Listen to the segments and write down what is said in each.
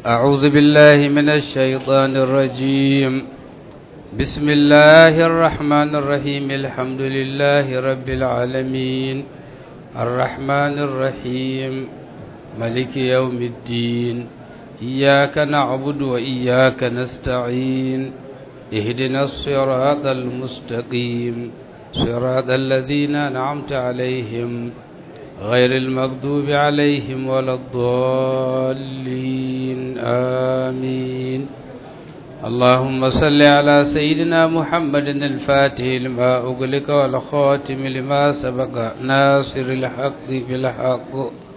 أعوذ بالله من الشيطان الرجيم بسم الله الرحمن الرحيم الحمد لله رب العالمين الرحمن الرحيم ملك يوم الدين إياك نعبد وإياك نستعين اهدنا الصراط المستقيم صراط الذين أنعمت عليهم غير المغضوب عليهم ولا الضالين آمين اللهم صل على سيدنا محمد الفاتح لما أغلق والخاتم لما سبق ناصر الحق بالحق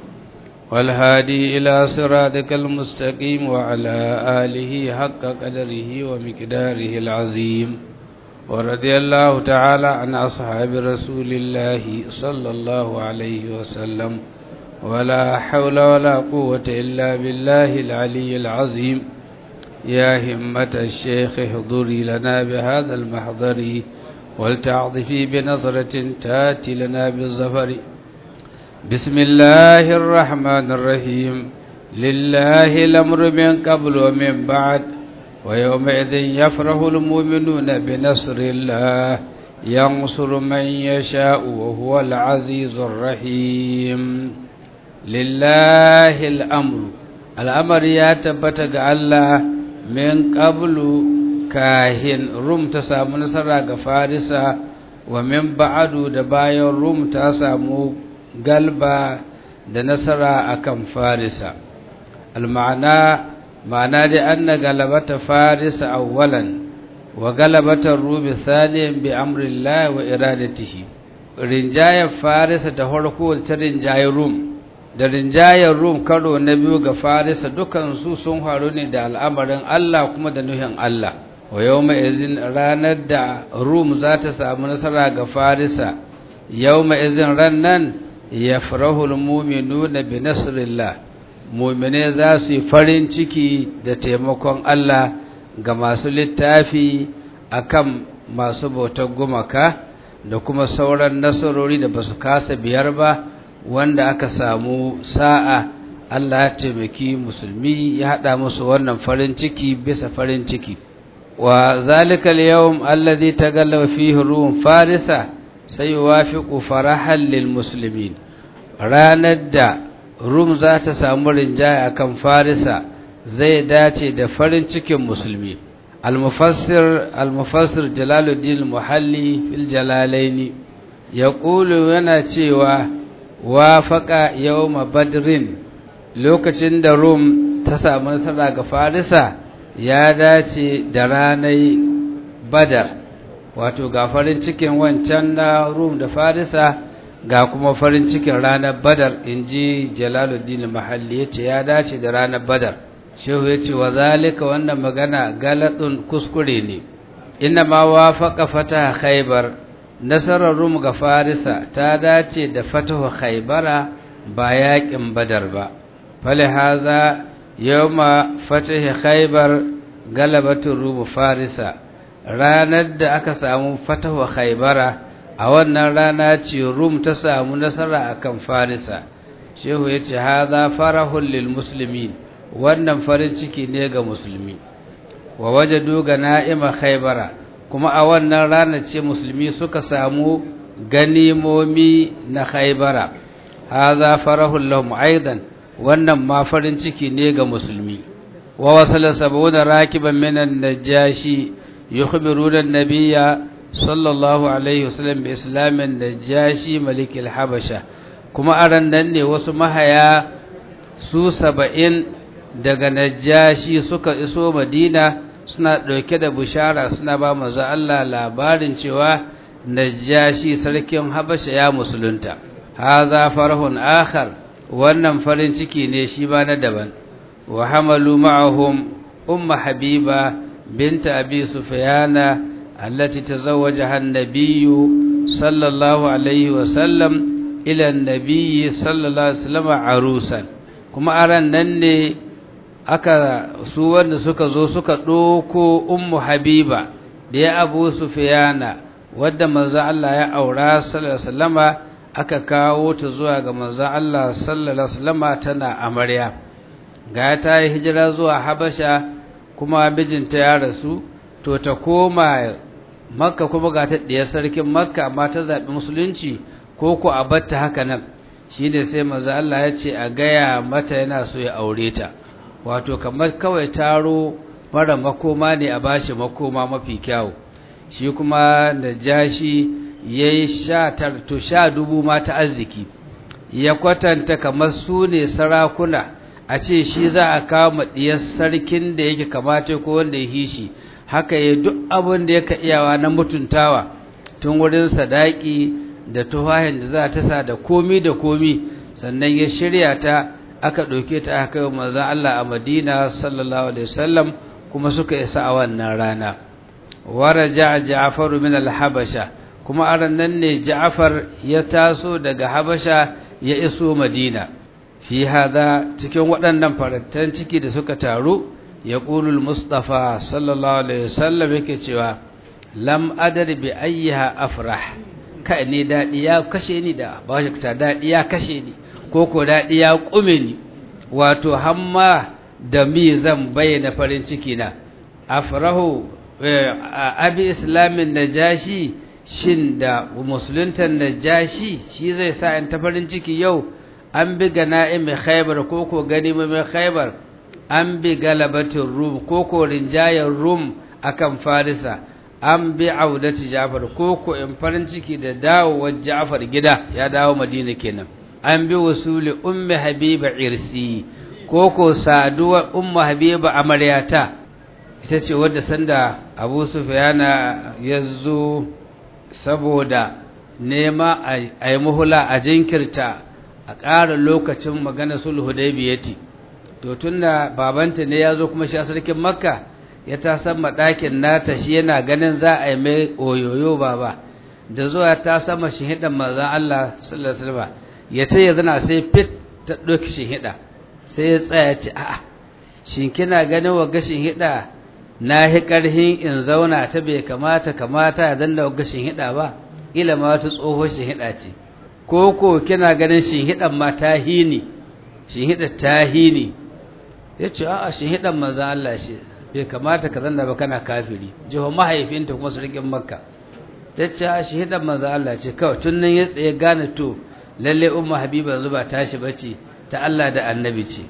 والهادي إلى صراطك المستقيم وعلى آله حق قدره ومقداره العظيم ورضي الله تعالى عن أصحاب رسول الله صلى الله عليه وسلم ولا حول ولا قوة إلا بالله العلي العظيم يا همة الشيخ احضري لنا بهذا المحضر ولتعطفي بنظرة تاتي لنا بالظفر بسم الله الرحمن الرحيم لله الأمر من قبل ومن بعد ويومئذ يفرح المؤمنون بنصر الله ينصر من يشاء وهو العزيز الرحيم لله الأمر الأمر يتبتغ الله من قبل كاهن روم تسامو نصر فارسا ومن بعد دباين روم تسامو قلبا da nasara akan farisa al-ma'ana ma'ana dai anna galabata farisa awwalan wa galabata rubi thaniyan bi amrillah wa iradatihi rinjayar farisa da farko ta rinjayar rum da rinjayar rum karo na biyu ga farisa dukan su sun faru ne da al'amarin Allah kuma da nuhin Allah wa yawma izin ranar da rum za ta samu nasara ga farisa yawma izin rannan yafrahul mu'minuna bi nasrillah mu'mine za su yi farin ciki da taimakon Allah ga masu littafi akan masu bautar gumaka da kuma sauran nasarori da basu kasa biyar ba wanda aka samu sa'a Allah ya taimaki musulmi ya hada musu wannan farin ciki bisa farin ciki wa zalika al-yawm alladhi tagallawa fihi rum farisa sayuwafiqu farahan lil muslimin ranar da rum za ta samu rinjaya akan farisa zai dace da farin cikin musulmi al-mufassir al-mufassir jalaluddin muhalli fil jalalaini yaqulu yana cewa wafaqa yawma badrin lokacin da rum ta samu nasara ga farisa ya dace da ranar badar wato ga farin cikin wancan na rum da farisa ga kuma farin cikin ranar badar in ji jalaluddin mahalli ya ce ya dace da ranar badar shehu ya ce wa zalika wannan magana galadun kuskure ne ina ma wafaka fata khaibar nasarar rum ga farisa ta dace da fatahu khaibara ba yakin badar ba fali haza yawma fatahi khaibar galabatun rum farisa ranar da aka samu fatahu khaibara a wannan rana ce rum ta samu nasara akan farisa shehu ya ce haza farahun lil muslimin wannan farin ciki ne ga musulmi wa wajadu ga na'ima khaibara kuma a wannan rana ce musulmi suka samu ganimomi na khaibara haza farahun lahum aidan wannan ma farin ciki ne ga musulmi wa wasala sabuna rakiban minan najashi yukhbiruna an-nabiyya sallallahu alaihi wasallam bi islamin najashi malik al-habasha kuma aran nan ne wasu mahaya su saba'in daga najashi suka iso madina suna ɗauke da bushara suna ba manzo Allah labarin cewa najashi sarkin habasha ya musulunta haza farhun akhar wannan farin ciki ne shi ba na daban wa hamalu ma'ahum umma habiba binta abi sufyana allati tazawwajaha an-nabiy sallallahu alaihi wa sallam ila an-nabiy sallallahu alaihi wasallam arusan kuma aran nan ne aka su wanda suka zo suka ɗoko ummu habiba da ya abu sufiyana wadda manzo Allah ya aura sallallahu alaihi wasallama aka kawo ta zuwa ga manzo Allah sallallahu alaihi wasallama tana amarya ga ta yi hijira zuwa habasha kuma mijinta ya rasu to ta koma makka kuma ga ta ɗaya sarkin makka amma ta zaɓi musulunci ko ko a batta haka nan shi ne sai maza Allah ya ce a gaya mata yana so ya aure ta wato kamar kawai taro mara makoma ne a bashi makoma mafi kyawu shi kuma da jashi ya yi sha to sha dubu mata arziki ya kwatanta kamar su ne sarakuna a ce shi za a kawo ɗiyar sarkin da yake kamata ko wanda ya hishi haka ya duk abin da yaka iyawa na mutuntawa tun wurin sadaki da tuhahin da za ta sa da komi da komi sannan ya shirya ta aka ɗauke ta aka yi manzan Allah a Madina sallallahu alaihi wasallam kuma suka isa a wannan rana waraja Ja'far min al-Habasha kuma a nan ne Ja'far ya taso daga Habasha ya iso Madina fi hada cikin waɗannan farantan ciki da suka taru ya ƙulul Mustafa sallallahu alaihi wasallam yake cewa lam adar bi ayyiha afrah kai ne daɗi ya kashe ni da ba shi ta daɗi ya kashe ni ko ko daɗi ya ƙume ni wato hamma da mi zan bayyana farin ciki na afrahu abi islamin najashi shin da musuluntan najashi shi zai sa in ta farin ciki yau an bi gana'im khaybar ko ko ganima mai khaybar an bi galabatin rum ko ko rinjayar rum akan farisa an bi audati jafar ko ko in farin ciki da dawowar jafar gida ya dawo madina kenan an bi wasuli ummi habiba irsi ko ko saduwa ummu habiba amaryata ita ce wadda sanda abu sufyana ya zo saboda nema a yi muhula a jinkirta a ƙara lokacin magana sulhu daibiyati to tunda babanta ne ya zo kuma shi a sarkin makka ya ta sama ɗakin nata shi yana ganin za a yi mai oyoyo baba da zuwa ta sama shihidan manzan Allah sallallahu alaihi wasallam ya ta zana sai fit ta ɗauki shihida sai ya tsaya ce a'a shin kina ganin wa gashin hida na hi ƙarhin in zauna ta bai kamata kamata ya danna wa gashin hida ba ila ma wata tsohon shihida ce ko ko kina ganin shihidan ma ta hini shihida ta hini ya ce a'a shihidan manzan Allah shi bai kamata ka zanna ba kana kafiri jiho mahaifinta kuma sarkin makka ta ce a shahidan manzo Allah ce kawai tun nan ya tsaye gane to lalle umma habiba zuba tashi bace ta Allah da annabi ce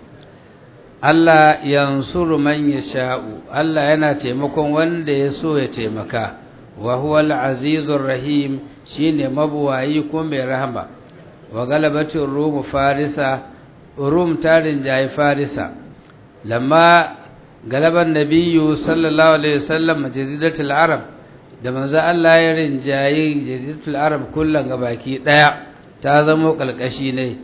Allah yansuru man yasha'u Allah yana taimakon wanda ya so ya taimaka wa huwa al-azizur rahim shine mabuwayi ko mai rahama wa galabatir rum farisa rum tarin jayi farisa lamma galaban nabiyyu sallallahu alaihi wasallam jaziratul arab da manzo Allah ya rinjayi jaziratul arab kullun gabaki daya ta zamo kalkashi ne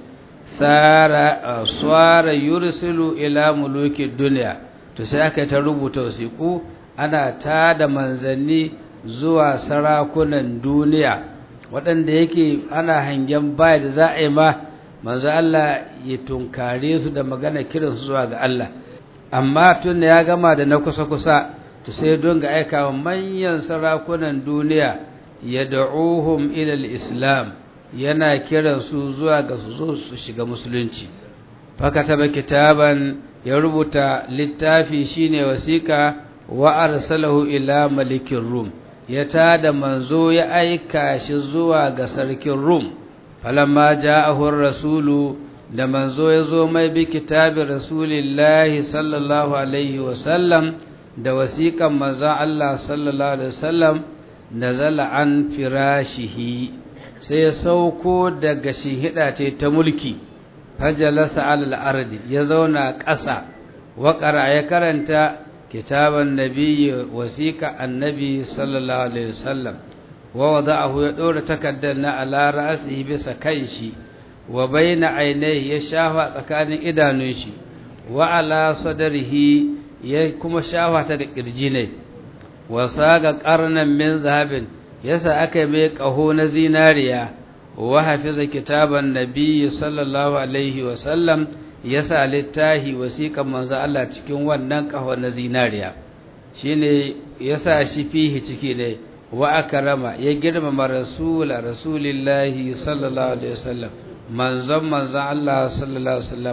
sara swara yursilu ila muluki dunya to sai aka ta rubuta wasiku ana ta da manzanni zuwa sarakunan duniya waɗanda yake ana hangen baya da za a yi ma manzo Allah ya tunkare su da magana kiransu zuwa ga Allah amma tun da ya gama da na kusa-kusa to sai don ga aikawa manyan sarakunan duniya ya da'uhum ilal islam yana kiransu zuwa ga su zo su shiga musulunci faka taba kitaban ya rubuta littafi shine wasiƙa wa arsalahu ila malikin rum ya tada manzo ya aika shi zuwa ga sarkin rum falamma ja'ahu rasulu da manzo ya zo mai bi kitabin rasulillahi sallallahu alaihi wasallam da wasiƙan manzon Allah sallallahu alaihi wasallam nazala an firashihi sai ya sauko daga shihida ce ta mulki fajalasa alal ardi ya zauna ƙasa waƙara ya karanta kitaban nabiyyi wasiƙa annabi sallallahu alaihi wasallam wa wada'ahu ya ɗora takardar na ala ra'asihi bisa kanshi wa baina ainihi ya shafa tsakanin idanun shi wa ala sadarihi ya kuma shafa ta ga kirji ne wa saga qarnan min zahabin yasa aka mai kaho na zinariya wa hafiza kitaban nabiyyi sallallahu alaihi wa sallam yasa littahi wasiqan manzo Allah cikin wannan kaho na zinariya shine yasa shi fihi ciki ne wa akrama ya girmama rasula rasulillahi sallallahu alaihi wasallam manzon manzon Allah sallallahu alaihi wasallam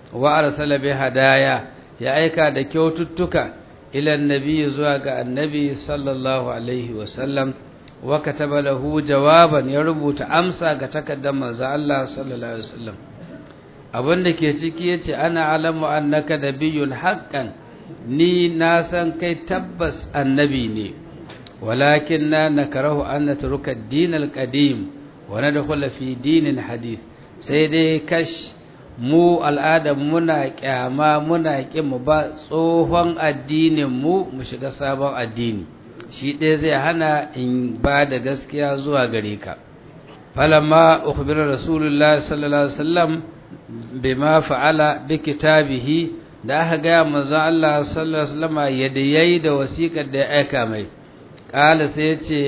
wa arsala bi hadaya ya aika da kyaututtuka ila annabi zuwa ga annabi sallallahu alaihi wasallam wa kataba lahu jawaban ya rubuta amsa ga takaddar manzo Allah sallallahu alaihi wasallam abinda ke ciki yace ana alamu annaka nabiyyun haqqan ni na san kai tabbas annabi ne walakin na nakarahu an natruka ad-din al-qadim wa nadkhula fi dinin hadith sai dai kash mu al'adar muna kyama muna mu ba tsohon addinin mu mu shiga sabon addini shi ɗaya zai hana in ba da gaskiya zuwa gare ka falamma ukhbira rasulullahi sallallahu alaihi wasallam bima fa'ala bi kitabihi da aka ga manzon Allah sallallahu alaihi wasallam yadda yayi da wasiƙar da ya aika mai qala sai ya ce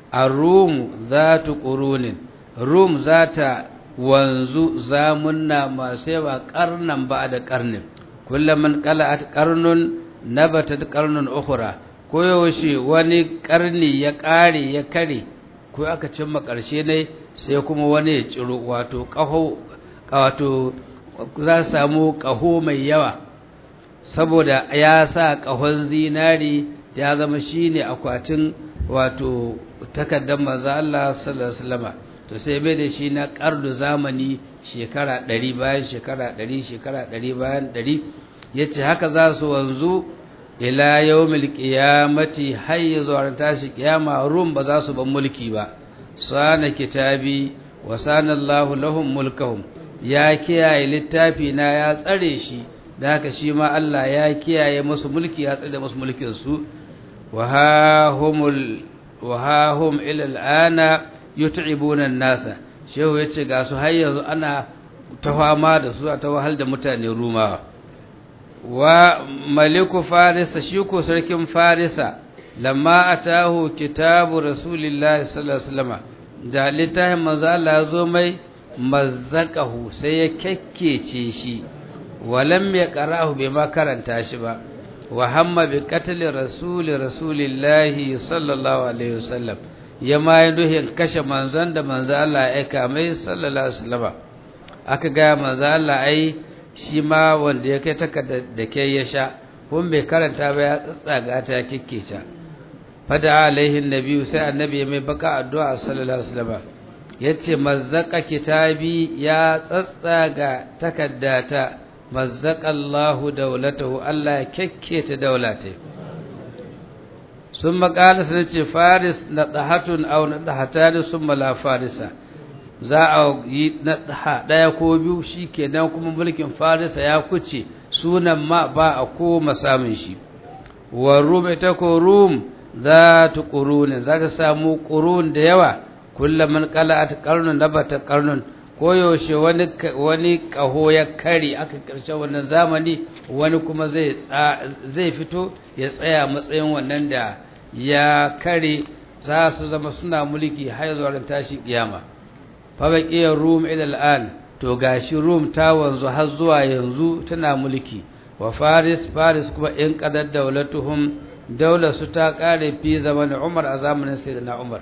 ar-rum zatu qurunin rum zata wanzu zamunna masu yawa karnan ba da karnin kullaman qala'at qarnun nabatat qarnun ukhra koyaushe wani karni ya kare ya kare ko aka cimma karshe ne sai kuma wani ya ciro wato kaho wato za samu kaho mai yawa saboda ya sa kahon zinari ya zama shine akwatin wato takaddar manzo Allah sallallahu alaihi wasallam to sai bai da shi na ƙardu zamani shekara ɗari bayan shekara ɗari shekara ɗari bayan ɗari ya ce haka za su wanzu ila yau milkiyamati har ya zuwa tashi kiyama rum ba za su ban mulki ba sana kitabi wa sana Allahu lahum mulkahum ya kiyaye littafi na ya tsare shi da haka shi ma Allah ya kiyaye musu mulki ya tsare musu mulkin su wa ha humul wa ha hum ila al'ana yut'ibuna nasa shehu yace ga su har yanzu ana ta fama da su ta wahal da mutane rumawa wa maliku farisa shi ko sarkin farisa lamma atahu kitabu rasulillahi sallallahu alaihi wasallam da littafin manzo Allah ya zo mai mazzaqahu sai ya kekkece shi walam ya qarahu bai ma karanta shi ba wa hamma bi qatl rasuli rasulillahi sallallahu alaihi wasallam ya ma yi duhin kashe manzon da manzo Allah ya aika mai sallallahu alaihi wasallam aka ga manzo Allah ai shi ma wanda ya kai takarda da ke ya sha kun bai karanta ba ya tsatsaga ta kikkece fada alaihi nabi sai annabi mai baka addu'a sallallahu alaihi wasallam yace mazzaka kitabi ya tsatsaga takaddata mazzaka Allahu dawlatahu Allah ya kekkece daulata sun makala sun ce faris na ɗahatun au na ɗahatani sun mala farisa za a yi na ɗaya ko biyu shi kenan kuma mulkin farisa ya kuce sunan ma ba a koma samun shi wa rum ita ko rum za ta ƙurunin za ta samu ƙurun da yawa kullum man kala a ƙarnun na bata ƙarnun koyaushe wani wani ƙaho ya kare aka ƙarshe wannan zamani wani kuma zai fito ya tsaya matsayin wannan da ya kare za su zama suna mulki har zuwa ran tashi kiyama fa baqiyar rum ila al'an to gashi rum ta wanzu har zuwa yanzu tana mulki wa faris faris kuma in qadar daulatuhum daular su ta kare fi zaman umar a zamanin sayyidina umar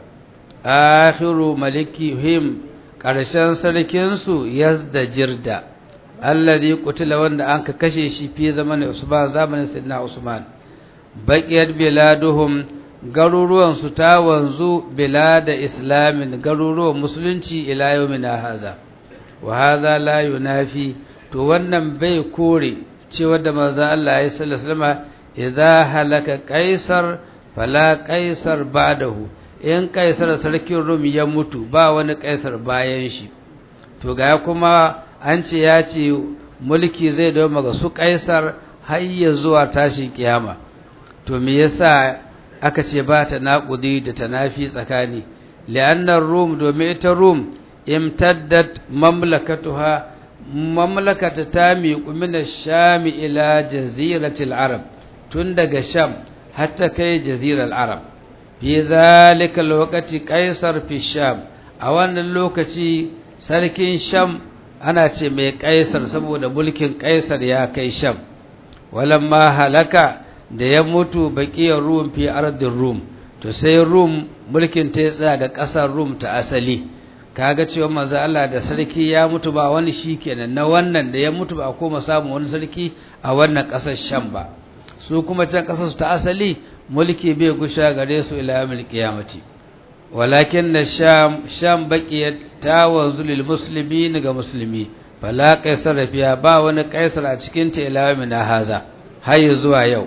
akhiru malikihim karshen sarkin su yazda jirda alladhi qutila wanda anka kashe shi fi zaman usman zamanin sayyidina usman baqiyat biladuhum garuruwan su ta wanzu bilada islamin garuruwan musulunci ila yawmina haza wa hadha la yunafi to wannan bai kore cewa da manzo Allah ya sallallahu alaihi wasallam idza halaka qaisar fala qaisar ba'dahu in qaisar sarkin rum ya mutu ba wani qaisar bayan shi to ga kuma an ce ya ce mulki zai dawo ga su qaisar har ya zuwa tashi kiyama to me yasa aka ce ba ta naƙudi da tanafi tsakani li'annar rum domin ita rum imtaddat mamlakatuha mamlakata ta miƙu mina shami ila jaziratil arab tun daga sham hatta kai jazirar arab fi zalika lokaci kaisar fi sham a wannan lokaci sarkin sham ana ce mai kaisar saboda mulkin kaisar ya kai sham walamma halaka da ya mutu baƙiyar rum fi ardin rum to sai rum mulkin ta tsaya ga ƙasar rum ta asali kaga cewa manzo Allah da sarki ya mutu ba wani shi kenan na wannan da ya mutu ba koma samun wani sarki a wannan ƙasar Sham ba su kuma can ƙasar su ta asali mulki bai gusha gare su ila yawmil qiyamati walakin na sham sham baqiyat tawanzu lil muslimin ga musulmi fala qaisar fiya ba wani qaisar a cikin ta ila yawmin haza har zuwa yau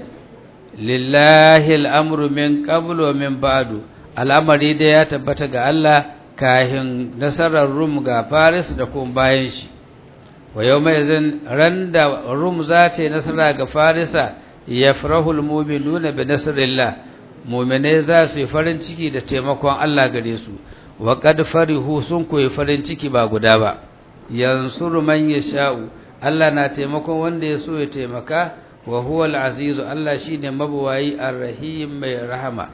lillahi al'amru min qablu wa min ba'du al'amari da ya tabbata ga Allah kahin nasarar rum ga faris da kuma bayan shi wa yau mai zan ran da rum za ta yi nasara ga farisa ya farahul muminuna bi nasarillah mumine za su yi farin ciki da taimakon Allah gare su wa qad farihu sun koyi farin ciki ba guda ba yansuru man yasha'u Allah na taimakon wanda ya so ya taimaka wa huwa al-azizu Allah shine mabuwayi ar-rahim mai rahama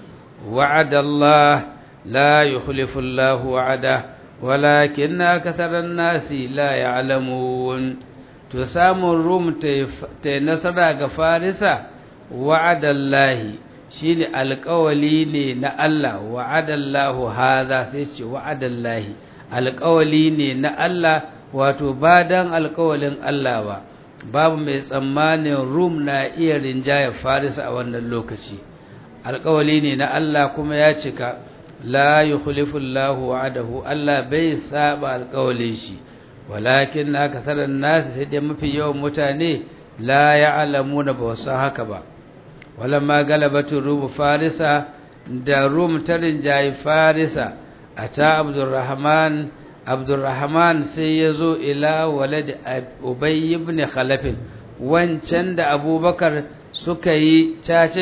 wa'ada Allah la yukhlifu Allah wa'ada walakin aktharan nasi la ya'lamun to samun rum ta nasara ga farisa wa'ada Allah shine alƙawali ne na Allah wa'ada Allah hadha sai ce wa'ada Allah alƙawali ne na Allah wato ba dan alƙawalin Allah ba babu mai tsammanin rum na iya rinjaya farisa a wannan lokaci alkawali ne na Allah kuma ya cika la yukhlifu Allahu wa'adahu Allah bai saba alkawalin shi walakin na kasaran nasu sai dai mafi yawan mutane la ya'lamuna ba wasu haka ba walamma galabatu rum farisa da rum ta rinjayi farisa ata abdurrahman abdurrahman sai ya zo ila walad ubay ibn khalaf wancan da abubakar suka yi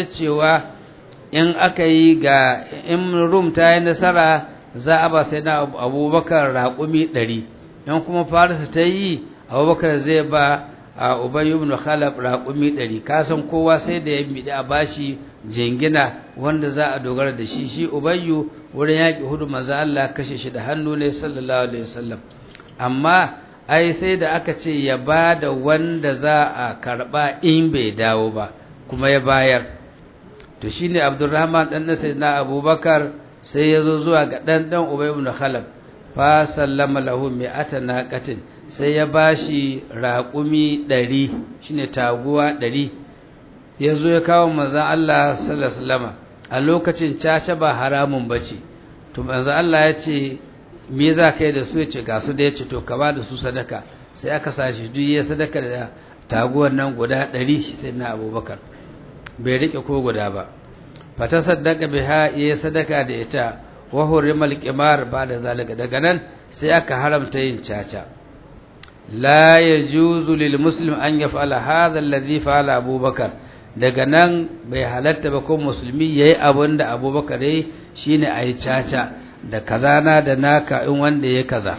cewa in aka yi ga in rum ta yi nasara za a ba sai na abubakar raƙumi ɗari in kuma farisa ta yi abubakar zai ba a ubay ibn khalaf raƙumi ɗari kasan kowa sai da ya miɗi a bashi jingina wanda za a dogara da shi shi ubayyu wurin yaƙi hudu maza Allah kashe shi da hannu ne sallallahu alaihi wasallam amma ai sai da aka ce ya ba da wanda za a karɓa in bai dawo ba kuma ya bayar to shine Abdurrahman dan na sayyidina Abubakar sai ya zo zuwa ga dan dan Ubay ibn Khalaf fa sallama lahu mi'ata naqatin sai ya bashi raƙumi 100 shine taguwa 100 ya zo ya kawo manzan Allah sallallahu a lokacin caca ba haramun bace to manzan Allah ya ce me za ka yi da su ya ce ga su da ya ce to ka ba da su sadaka sai aka sashi duk ya sadaka da taguwar nan guda ɗari sai na abubakar bai rike ko guda ba fata sadaka biha ya sadaka da ita wa hurimal qimar ba da zalika daga nan sai aka haramta yin caca la yajuzu lil muslim an yaf'ala hadha alladhi fa'ala abubakar daga nan bai halatta ba ko musulmi ya yi abin da abubakar ya shi ne a yi caca da kazana da naka in wanda ya kaza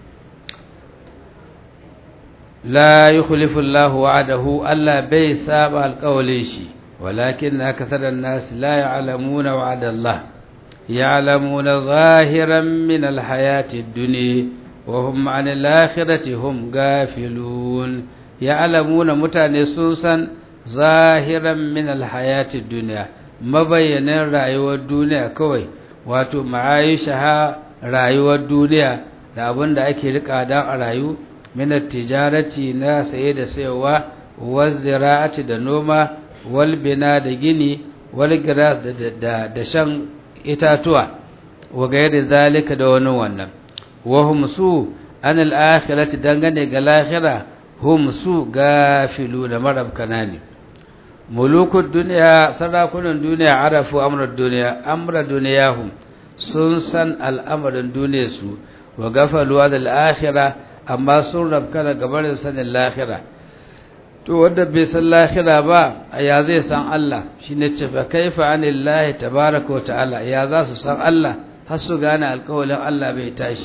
la yi kulifullahu wa'adahu Allah bai saba alkawalin shi walakin na kasarar nasu la ya alamuna wa'adallah ya alamuna zahiran min alhayati duni wa hum an alakhirati hum gafilun ya alamuna mutane sun san zahiran min alhayati duniya mabayyanin rayuwar duniya kawai wato ma'aisha rayuwar duniya da abin da ake rika dan a rayu min tijarati na saye da sayarwa wal zira'ati da noma wal bina da gini wal giras da da shan itatuwa wa gairi zalika da wani wannan wa hum su an al-akhirati dangane ga lahira hum su gafilu da marabkana ne mulukun duniya sarakunan duniya arafu amrar duniya amra duniyahum sun san al'amarin duniyarsu wa gafaluwa da al'akhira amma sun rabkana gabarin sanin lahira to wanda bai san lahira ba ya zai san Allah shine ce fa kaifa anillahi tabaaraka wa ta'ala ya za su san Allah har su gane alƙawalin Allah bai tashi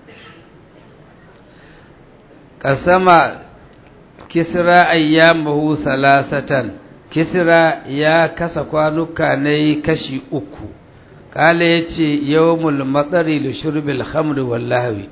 kasama kisra ayyamahu salasatan kisra ya kasa kwanuka ne kashi uku kala yace yawmul matsari li shurbil khamr wallahi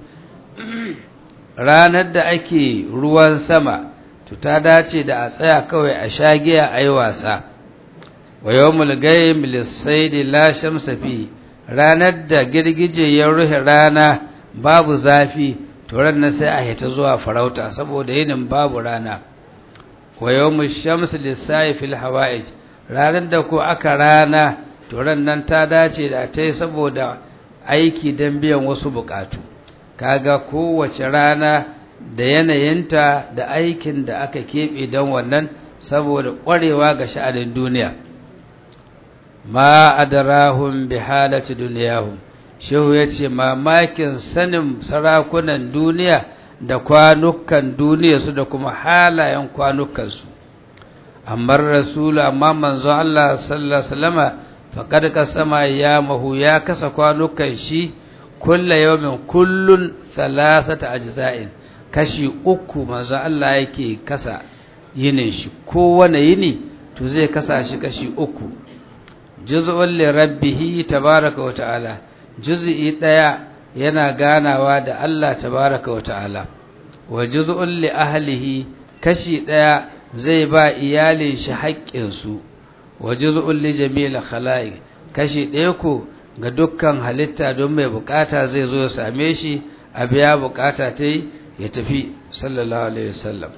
ranar da ake ruwan sama to ta dace da a tsaya kawai a shagiya ayi wasa wa yawmul gaym lis-sayd la shamsa fi ranar da girgije ya ruhe rana babu zafi to ran sai a hita zuwa farauta saboda yinin babu rana wa yawmu shamsi lis-sa'i fil hawa'ij ranar da ko aka rana to ran nan ta dace da tai saboda aiki dan biyan wasu bukatu kaga kowace rana da yanayinta da aikin da aka keɓe don wannan saboda ƙwarewa ga sha'anin duniya ma adarahum bi halati duniyahum shehu ya ce mamakin sanin sarakunan duniya da kwanukan duniya su da kuma halayen kwanukansu amma rasulu amma manzon Allah sallallahu alaihi wasallama faqad kasama ya mahu ya kasa kwanukan shi kulla yawmin kullun thalathata ajza'in kashi uku manzo Allah yake kasa yinin shi kowane yini to zai kasa shi kashi uku juz'un li rabbih tabaaraka wa ta'ala juz'i daya yana ganawa da Allah tabaaraka wa ta'ala wa juz'un li ahlihi kashi daya zai ba iyalin shi haƙƙin su wa juz'un li jami'il khalaiq kashi daya ko ga dukkan halitta don mai bukata zai zo ya same shi a biya bukata ta yi ya tafi sallallahu alaihi wasallam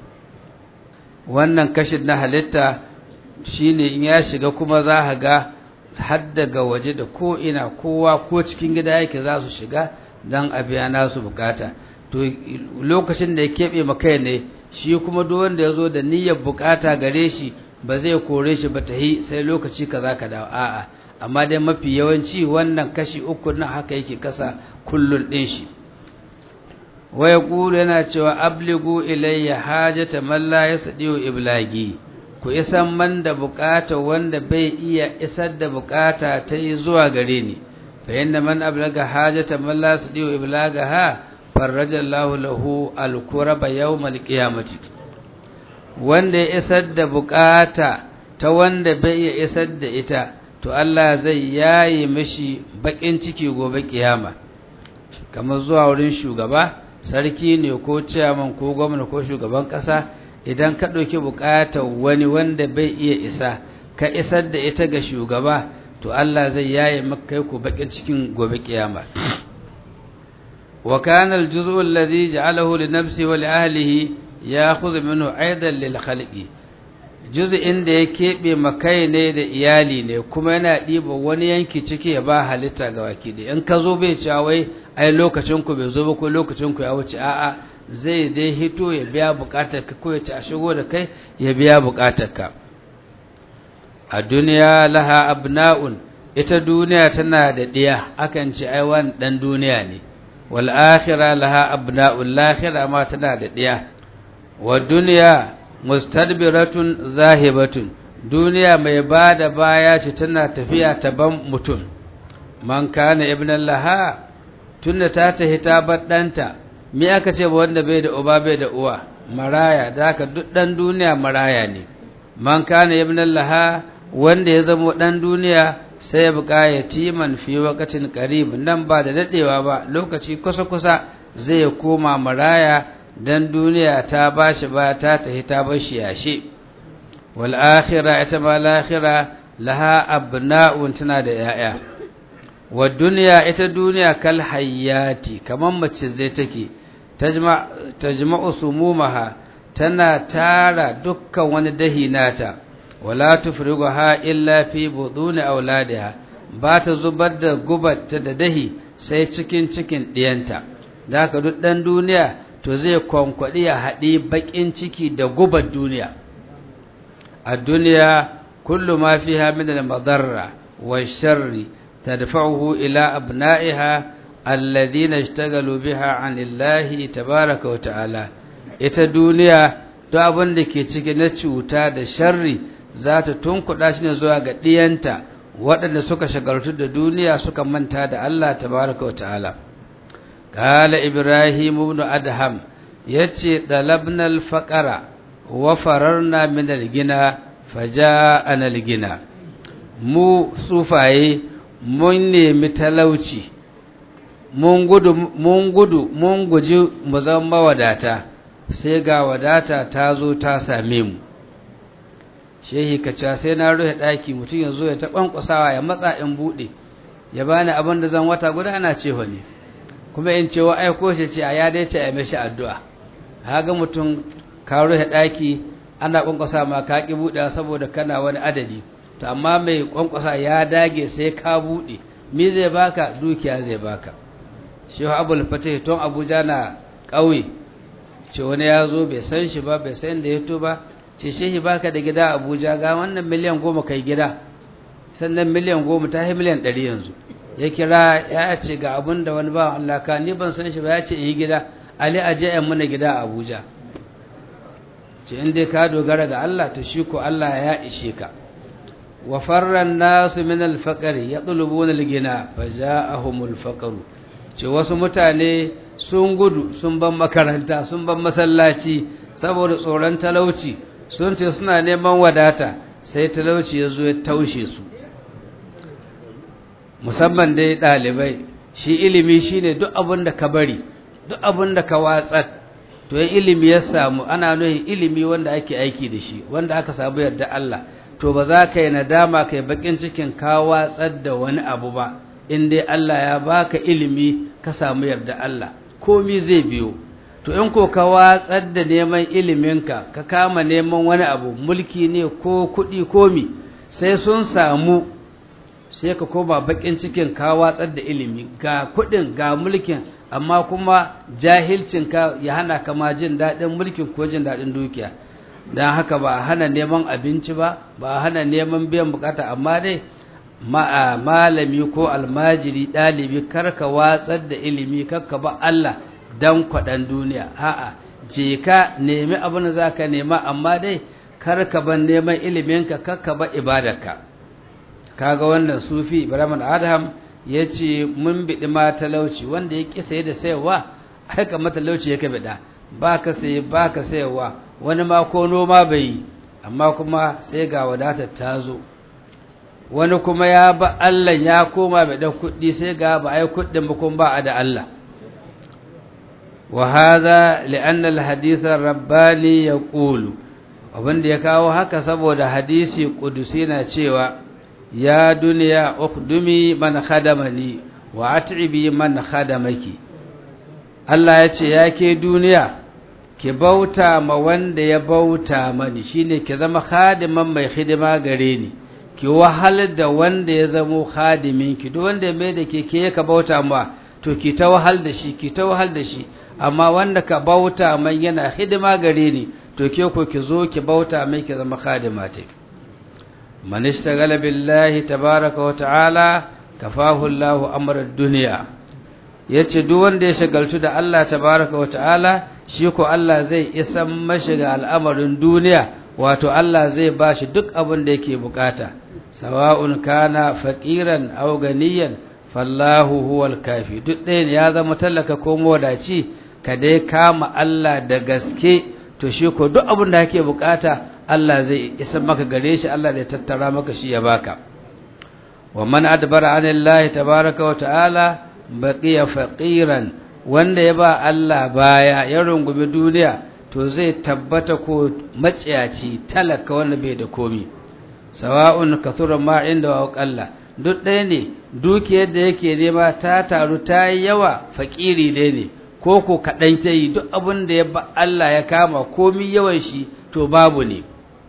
wannan kashin na halitta shine in ya shiga kuma za a ga har daga waje da ko ina kowa ko cikin gida yake za su shiga don a biya nasu bukata to lokacin da ya keɓe makai ne shi kuma duk wanda ya zo da niyyar bukata gare shi ba zai kore shi ba ta yi sai lokaci kaza ka dawo a'a amma dai mafi yawanci wannan kashi uku na haka yake kasa kullun ɗin shi waya ƙulu yana cewa abligu ilayya hajata man la yasdiu iblagi ku isan man da bukata wanda bai iya isar da bukata ta yi zuwa gare ni fa inna man ablaga hajata man la yasdiu iblagaha farraja Allahu lahu al-kuraba yawmal qiyamati wanda ya isar da bukata ta wanda bai iya isar da ita to Allah zai yaye mishi bakin ciki gobe kiyama kamar zuwa wurin shugaba sarki ne ko ciyaman ko gwamna ko shugaban kasa idan ka ɗauki buƙatar wani wanda bai iya isa ka isar da ita ga shugaba to Allah zai yaye maka ku bakin cikin gobe kiyama wa kana al-juz'u alladhi ja'alahu li nafsi wa li ahlihi ya'khudhu minhu aidan lil khalqi juz'in da ya keɓe makai ne da iyali ne kuma yana ɗiba wani yanki ciki ya ba halitta ga waki da in ka zo bai cewa wai ai lokacin ku bai zo ba ko lokacin ku ya wuce a'a zai dai hito ya biya bukatar ka ko ya ci a shigo da kai ya biya bukatar ka a duniya laha abna'un ita duniya tana da ɗiya akan ce ai wani ɗan duniya ne wal akhirah laha abna'un lahira ma tana da ɗiya wa duniya mustadbiratun zahibatun duniya mai ba da baya ce tana tafiya ta ban mutum man kana ibnan laha tunda ta tahi ta bar ɗanta me aka ce ba wanda bai da uba bai da uwa maraya da haka duk ɗan duniya maraya ne man kana ibnan laha wanda ya zama ɗan duniya sai ya buƙa yatiman fi waqatin qarib nan ba da dadewa ba lokaci kusa kusa zai koma maraya dan duniya ta bashi ba ta tahi ta bashi yashe wal akhirah ita ma lakhira laha abna'un tana da yaya wa duniya ita duniya kal hayyati kaman mace zai take tajma tajma'u sumumaha tana tara dukkan wani dahi nata wala tufriguha illa fi buduni auladiha ba ta zubar da gubarta da dahi sai cikin cikin diyanta da haka duk dan duniya to zai kwankwaɗi ya haɗi baƙin ciki da gubar duniya a duniya kullu ma fiha min al-madarra wa sharri tadfa'uhu ila abna'iha alladhina ishtagalu biha 'anillahi tabaaraka wa ta'ala ita duniya duk abin da ke ciki na cuta da sharri za ta tunkuɗa shi ne zuwa ga ɗiyanta waɗanda suka shagaltu da duniya suka manta da Allah tabaaraka wa ta'ala قال إبراهيم بن أدهم يتي طلبنا الفقر وفررنا من الغنى فجاءنا الغنى mu sufaye mun nemi talauci mun gudu mun gudu mun guji mu zama mawadata sai ga wadata ta zo ta same mu shehi kaca sai na rufe ɗaki mutum ya zo ya ta ƙwanƙwasawa ya matsa in buɗe ya bani abin da zan wata guda ana cewa ne kuma in ce wa aiko shi ce a ya dai ce a mashi addu'a ga mutum ka rufe ɗaki ana ƙwanƙwasa ma ka ƙi buɗe saboda kana wani adadi to amma mai ƙwanƙwasa ya dage sai ka buɗe me zai baka dukiya zai baka shi abul fatih tun abuja na ƙauye ce wani ya zo bai san shi ba bai san da ya to ba ce shehi baka da gida abuja ga wannan miliyan goma kai gida sannan miliyan goma ta yi miliyan ɗari yanzu ya kira ya ce ga abin da wani ba Allah ka ni ban san shi ba ya ce yi gida ali a je yan mana gida a abuja ce in dai ka dogara ga Allah to shi ko Allah ya ishe ka wa farran nasu min al-faqr yatlubuna al-gina fa ja'ahumul faqr ce wasu mutane sun gudu sun ban makaranta sun ban masallaci saboda tsoron talauci sun ce suna neman wadata sai talauci ya zo ya taushe su musamman dai ɗalibai shi ilimi shine duk abin da ka bari duk abin da ka watsar to yin ilimi ya samu ana nuhin ilimi wanda ake aiki da shi wanda aka samu yarda Allah to ba za ka yi nadama kai bakin cikin ka watsar da wani abu ba in dai Allah ya baka ilimi ka samu yarda Allah komi zai biyo to in ko ka watsar da neman iliminka ka kama neman wani abu mulki ne ko kuɗi komi sai sun samu sai ka koma bakin cikin ka watsar da ilimi ga kuɗin ga mulkin amma kuma jahilcinka ya hana ka ma jin daɗin mulkin ko jin daɗin dukiya don haka ba a hana neman abinci ba ba a hana neman biyan bukata amma dai malami ko almajiri ɗalibi karka watsar da ilimi karka ba Allah dan kwaɗan duniya a'a je ka nemi abin da za ka nema amma dai karka ban neman iliminka karka ba ibadarka kaga wannan sufi ibrahim adam ya ce mun biɗi ma talauci wanda ya ƙi saye da sayarwa aika matalauci ya ka biɗa ba ka saye ba ka sayarwa wani ma ko noma bai yi amma kuma sai ga wadatar ta zo wani kuma ya ba Allah ya koma bai da kuɗi sai ga ba ai kuɗin ba kuma ba a da Allah wa hadha li'anna al-hadith ar-rabbani yaqulu abinda ya kawo haka saboda hadisi kudusi na cewa ya duniya ukhdumi man khadamani wa at'ibi man khadamaki Allah ya ce ya ke duniya ki bauta ma wanda ya bauta mani shine ki zama khadiman mai hidima gare ni ki wahal da wanda ya zamo khadimin ki duk wanda mai da ke ke ka bauta ma to ki ta wahal da shi ki ta wahal da shi amma wanda ka bauta mai yana hidima gare ni to ke ko ki zo ki bauta mai ki zama khadima ta man ishtagala billahi tabaraka wa ta'ala kafahu Allahu amra dunya yace duk wanda ya shagaltu da Allah tabaraka wa ta'ala shi ko Allah zai isan mashi ga al'amarin duniya wato Allah zai bashi duk abin da yake bukata sawa'un kana faqiran aw ganiyan fallahu huwal kafi duk ɗaya ya zama tallaka ko modaci ka dai kama Allah da gaske to shi ko duk abin da kake bukata Allah zai isa maka gare shi Allah zai tattara maka shi ya baka wa man adbara anillahi tabaraka wa ta'ala baqiya faqiran wanda ya ba Allah baya ya rungumi duniya to zai tabbata ko maciyaci talaka wanda bai da komi sawa'un kathura ma inda wa qalla duk ɗaya ne dukiyar da yake nema ta taru ta yi yawa fakiri dai ne ko ko kaɗan ta yi duk abin da ya ba Allah ya kama komi yawan shi to babu ne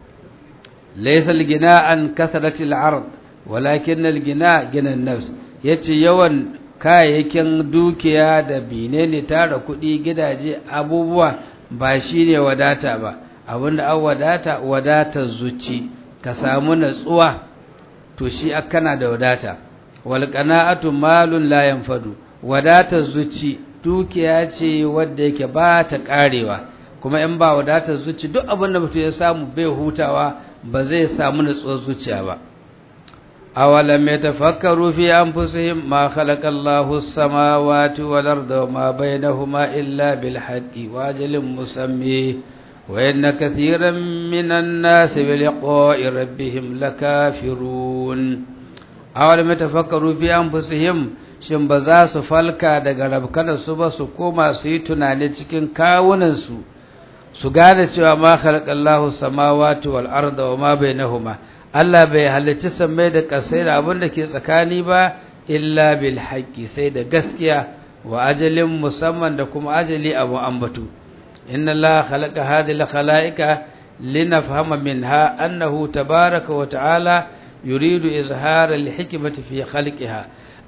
laisal gina an kasaratil ard walakin al gina gina nafs yace yawan kayayyakin dukiya da bine ne tara kuɗi gidaje abubuwa ba shine wadata ba abinda an wadata wadatar zuci ka samu natsuwa to shi kana da wadata wal qana'atu malun la yanfadu wadatar zuci dukiya ce wadda yake ba ta karewa kuma in ba wadatar zuci duk abin da mutum ya samu bai hutawa ba zai samu nutsuwar zuciya ba awalam yatafakkaru fi anfusihim ma khalaqa Allahu as-samawati wal arda wama bainahuma illa bil haqqi wa ajalin musammi wa inna kathiran minan nasi bi liqa'i rabbihim lakafirun awalam yatafakkaru fi anfusihim shin ba za su falka daga rabkanar su ba su koma su yi tunani cikin kawunansu su gane cewa ma khalaqallahu samawati wal arda wa ma bainahuma Allah bai halicci sammai da kasai da abin da ke tsakani ba illa bil haqqi sai da gaskiya wa ajalin musamman da kuma ajali abu ambatu inna Allah khalaqa hadhihi al-khalaiqa linafhama minha annahu tabaraka wa ta'ala yuridu izhar al-hikmati fi khalqiha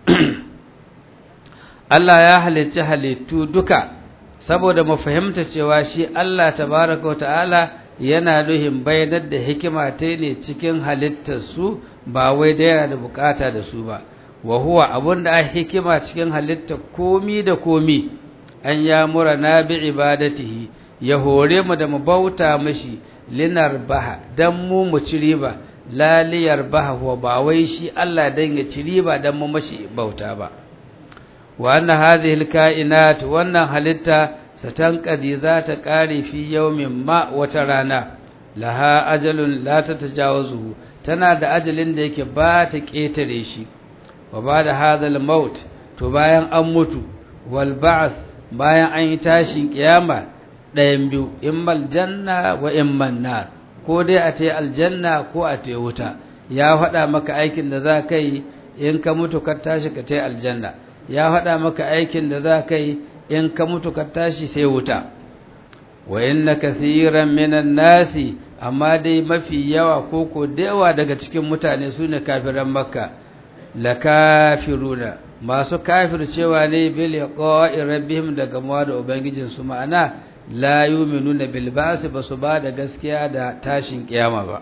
Allah ya halicci halittu duka saboda mu fahimta cewa shi Allah tabaraka wa ta'ala yana nuhin bayanar da hikima ta ne cikin halittarsu ba wai da yana da bukata da su ba wa huwa abunda a hikima cikin halittar komi da komi an ya mura na bi ibadatihi ya hore mu da mu bauta mashi linar baha dan mu mu ci riba laliyar baha wa ba wai shi Allah dan ya ci riba dan mu mashi bauta ba wa anna hadhihi alkainat wannan halitta satanqadi za ta kare fi yawmin ma wata rana laha ajalun la tatajawazu tana da ajalin da yake ba ta ketare shi wa ba da hadal maut to bayan an mutu wal ba'as bayan an yi tashin kiyama ɗayan biyu immal janna wa imman nar ko dai a ce aljanna ko a ce wuta ya faɗa maka aikin da za ka yi in ka mutu ka tashi ka ce aljanna ya faɗa maka aikin da za ka yi in ka mutu ka tashi sai wuta wa inna kathiran minan nasi amma dai mafi yawa ko ko da yawa daga cikin mutane su ne kafiran makka la kafiruna masu kafir cewa ne bil yaqa'i rabbihim daga mawa da ubangijin su ma'ana la yu'minuna bil ba'si basu ba da gaskiya da tashin kiyama ba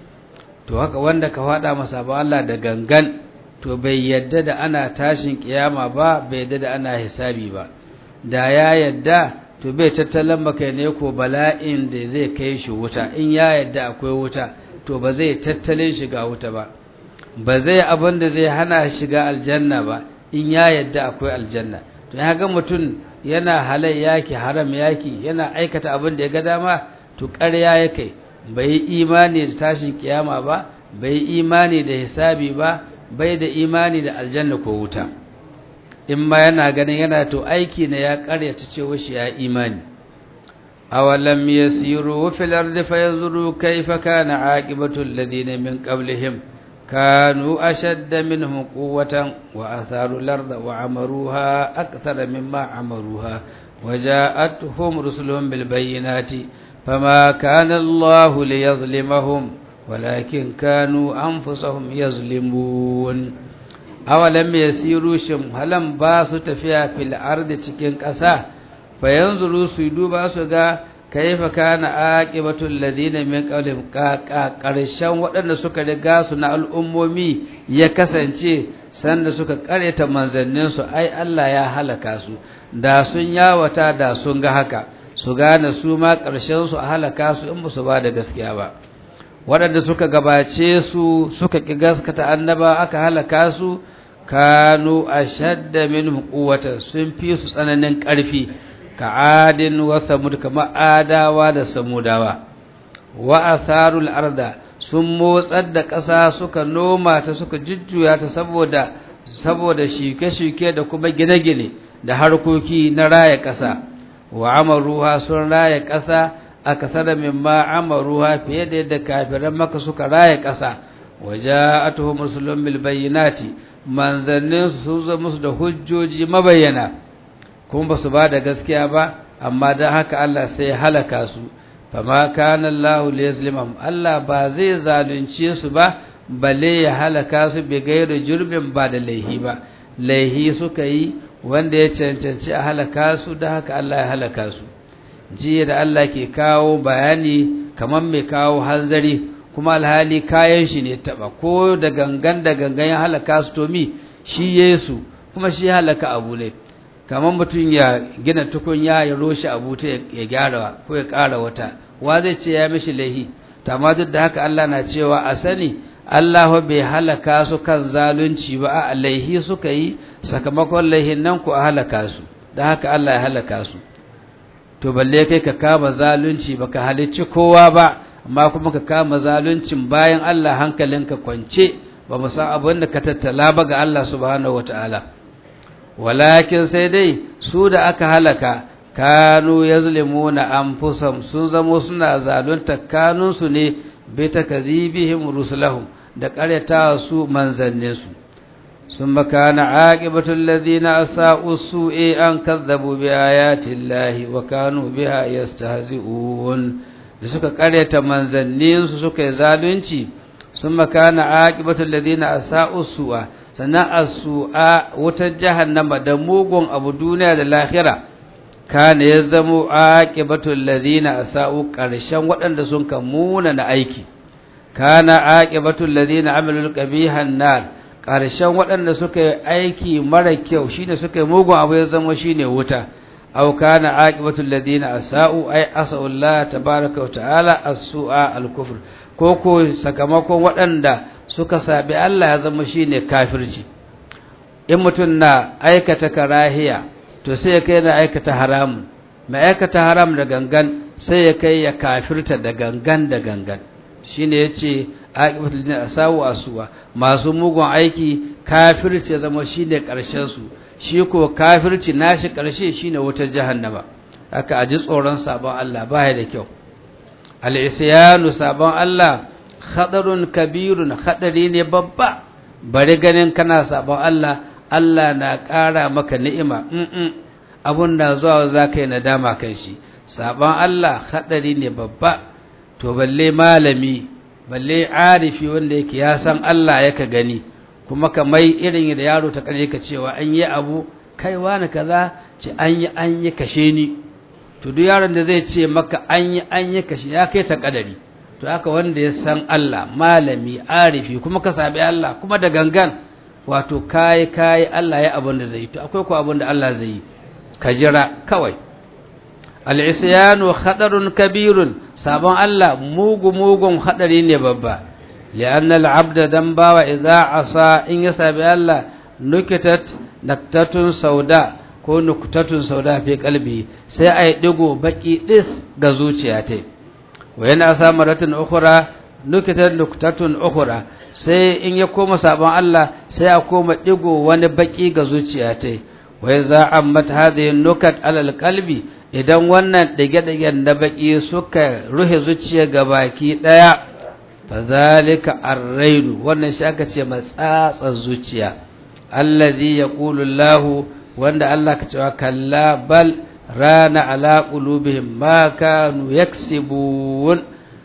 to haka wanda ka fada masa ba Allah da gangan to bai yadda da ana tashin kiyama ba bai yadda da ana hisabi ba da ya yadda to bai tattalin maka ne ko bala'in da zai kai shi wuta in ya yadda akwai wuta to ba zai tattalin shiga wuta ba ba zai abin da zai hana shiga aljanna ba in ya yadda akwai aljanna to ya ga mutum yana halai yaki haram yaki yana aikata abin da ya ga dama to ƙarya ya kai bai yi imani da tashin kiyama ba bai yi imani da hisabi ba bai da imani da aljanna ko wuta in ma yana ganin yana to aiki ne ya karyata cewa shi ya imani awalam yasiru fil ardi fayanzuru kayfa kana aqibatu alladhina min qablihim kanu ashadda minhum quwwatan wa atharu al-ardha wa amaruha akthara mimma amaruha وجاءتهم رسلهم بالبينات فما كان الله ليظلمهم ولكن كانوا أنفسهم يظلمون awalam yasiru shim halan ba su tafiya fil ardi cikin ƙasa fa yanzuru su duba su ga kaifa kana aqibatul ladina min qablihim karshen waɗanda suka riga su na al'ummomi ya kasance sanda suka kareta manzannin su ai Allah ya halaka su da sun yawata da sun ga haka su gane su ma ƙarshen su a halaka su in su ba da gaskiya ba waɗanda suka gabace su suka ƙi gaskata annaba aka halaka su kanu ashadda minhum quwwatan sun fi su tsananin ƙarfi ka adin wa samud kama adawa da samudawa wa atharul arda sun motsar da ƙasa suka noma ta suka jujjuya ta saboda saboda shuke-shuke da kuma gine-gine da harkoki na raya ƙasa wa amaruha sun raya ƙasa akasara mimma amaruha fiye da yadda kafiran maka suka raya ƙasa waja'atuhum rusulun bil bayyinati manzannin su zo musu da hujjoji mabayyana kuma basu ba da gaskiya ba amma dan haka Allah sai halaka su fama kana Allahu liyazlimahum Allah ba zai zalunce su ba balle ya halaka su bi gairu jurbin ba da laihi ba laihi suka yi wanda ya cancanci a halaka su da haka Allah ya halaka su jiya da Allah ke kawo bayani kamar mai kawo hanzari kuma alhali kayan shi ne taba ko da gangan da gangan ya halaka su to mi shi Yesu kuma shi halaka abu ne kamar mutum ya gina tukunya ya roshi abu ta ya gyara ko ya ƙara wata wa zai ce ya mishi laihi to amma duk da haka Allah na cewa a sani Allah bai halaka su kan zalunci ba a laihi suka yi sakamakon laihin nan ku a halaka su da haka Allah ya halaka su to balle kai ka kama zalunci baka halicci kowa ba amma kuma ka kama zaluncin bayan Allah hankalinka kwance ba mu san abin da ka tattala ba ga Allah subhanahu wataala walakin sai dai su da aka halaka kanu yazlimuna anfusahum sun zamo suna zalunta kanunsu ne bi takdhibihim rusulahum da ƙaryata su manzanninsu ثم كان عاقبة الذين أساءوا السوء أن كذبوا بآيات الله وكانوا بها يستهزئون da suka karyata manzanninsu suka yi zalunci sun makana aqibatul ladina asa'u su'a sannan as-su'a wutar jahannama da mugun abu duniya da lahira kana ya zamo aqibatul ladina asa'u karshen waɗanda sun kamuna na aiki kana aqibatul ladina amilul qabihan nar karshen waɗanda suka yi aiki mara kyau shine suka yi mugun abu ya zama shine wuta aw kana aqibatul ladina asa'u ay asa'u Allah tabaaraka wa ta'ala as-su'a al-kufr ko ko sakamakon waɗanda suka sabi Allah ya zama shine kafirci in mutum na aikata karahiya to sai ya kai na aikata haramun mai aikata haram da gangan sai ya kai ya kafirta da gangan da gangan shine yace aqibatul ladina asa'u asuwa masu mugun aiki kafirci ya zama shine karshen su shi ko kafirci nashi ƙarshe shine wutar jahannama haka aji tsoron sabon Allah baya da kyau al-isyanu sabon Allah khadarun kabirun hadari ne babba bari ganin kana sabon Allah Allah na ƙara maka ni'ima mm abun da zuwa zaka yi nadama kan shi sabon Allah hadari ne babba to balle malami balle arifi wanda yake ya san Allah yaka gani kuma ka mai irin da yaro ta kare ka cewa an yi abu kai wani kaza ce an yi an yi kashe ni to duk yaron da zai ce maka an yi an yi kashe ya kai ta kadari to haka wanda ya san Allah malami arifi kuma ka sabi Allah kuma da gangan wato kai kai Allah ya abin da zai yi to akwai ko abin da Allah zai yi ka jira kawai al-isyanu khatarun kabirun sabon Allah mugu mugun hadari ne babba لأن العبد دنبا وإذا عصى إن يسابي الله نكتت نكتة سوداء ko nuktatun sauda fi kalbi sai ai digo baki dis ga zuciya ta wa yana samaratin ukhra nukitat nuktatun ukhra sai in ya koma sabon Allah sai a koma digo wani baki ga zuciya ta wa yaza ammat hadhihi nukat alal qalbi idan wannan dige-digen da baki suka ruhe zuciya ga baki daya fadhalika ar-raidu wannan shi aka ce matsatsa zuciya alladhi yaqulu Allah wanda Allah ka cewa kalla bal rana ala qulubihim ma kanu yaksibun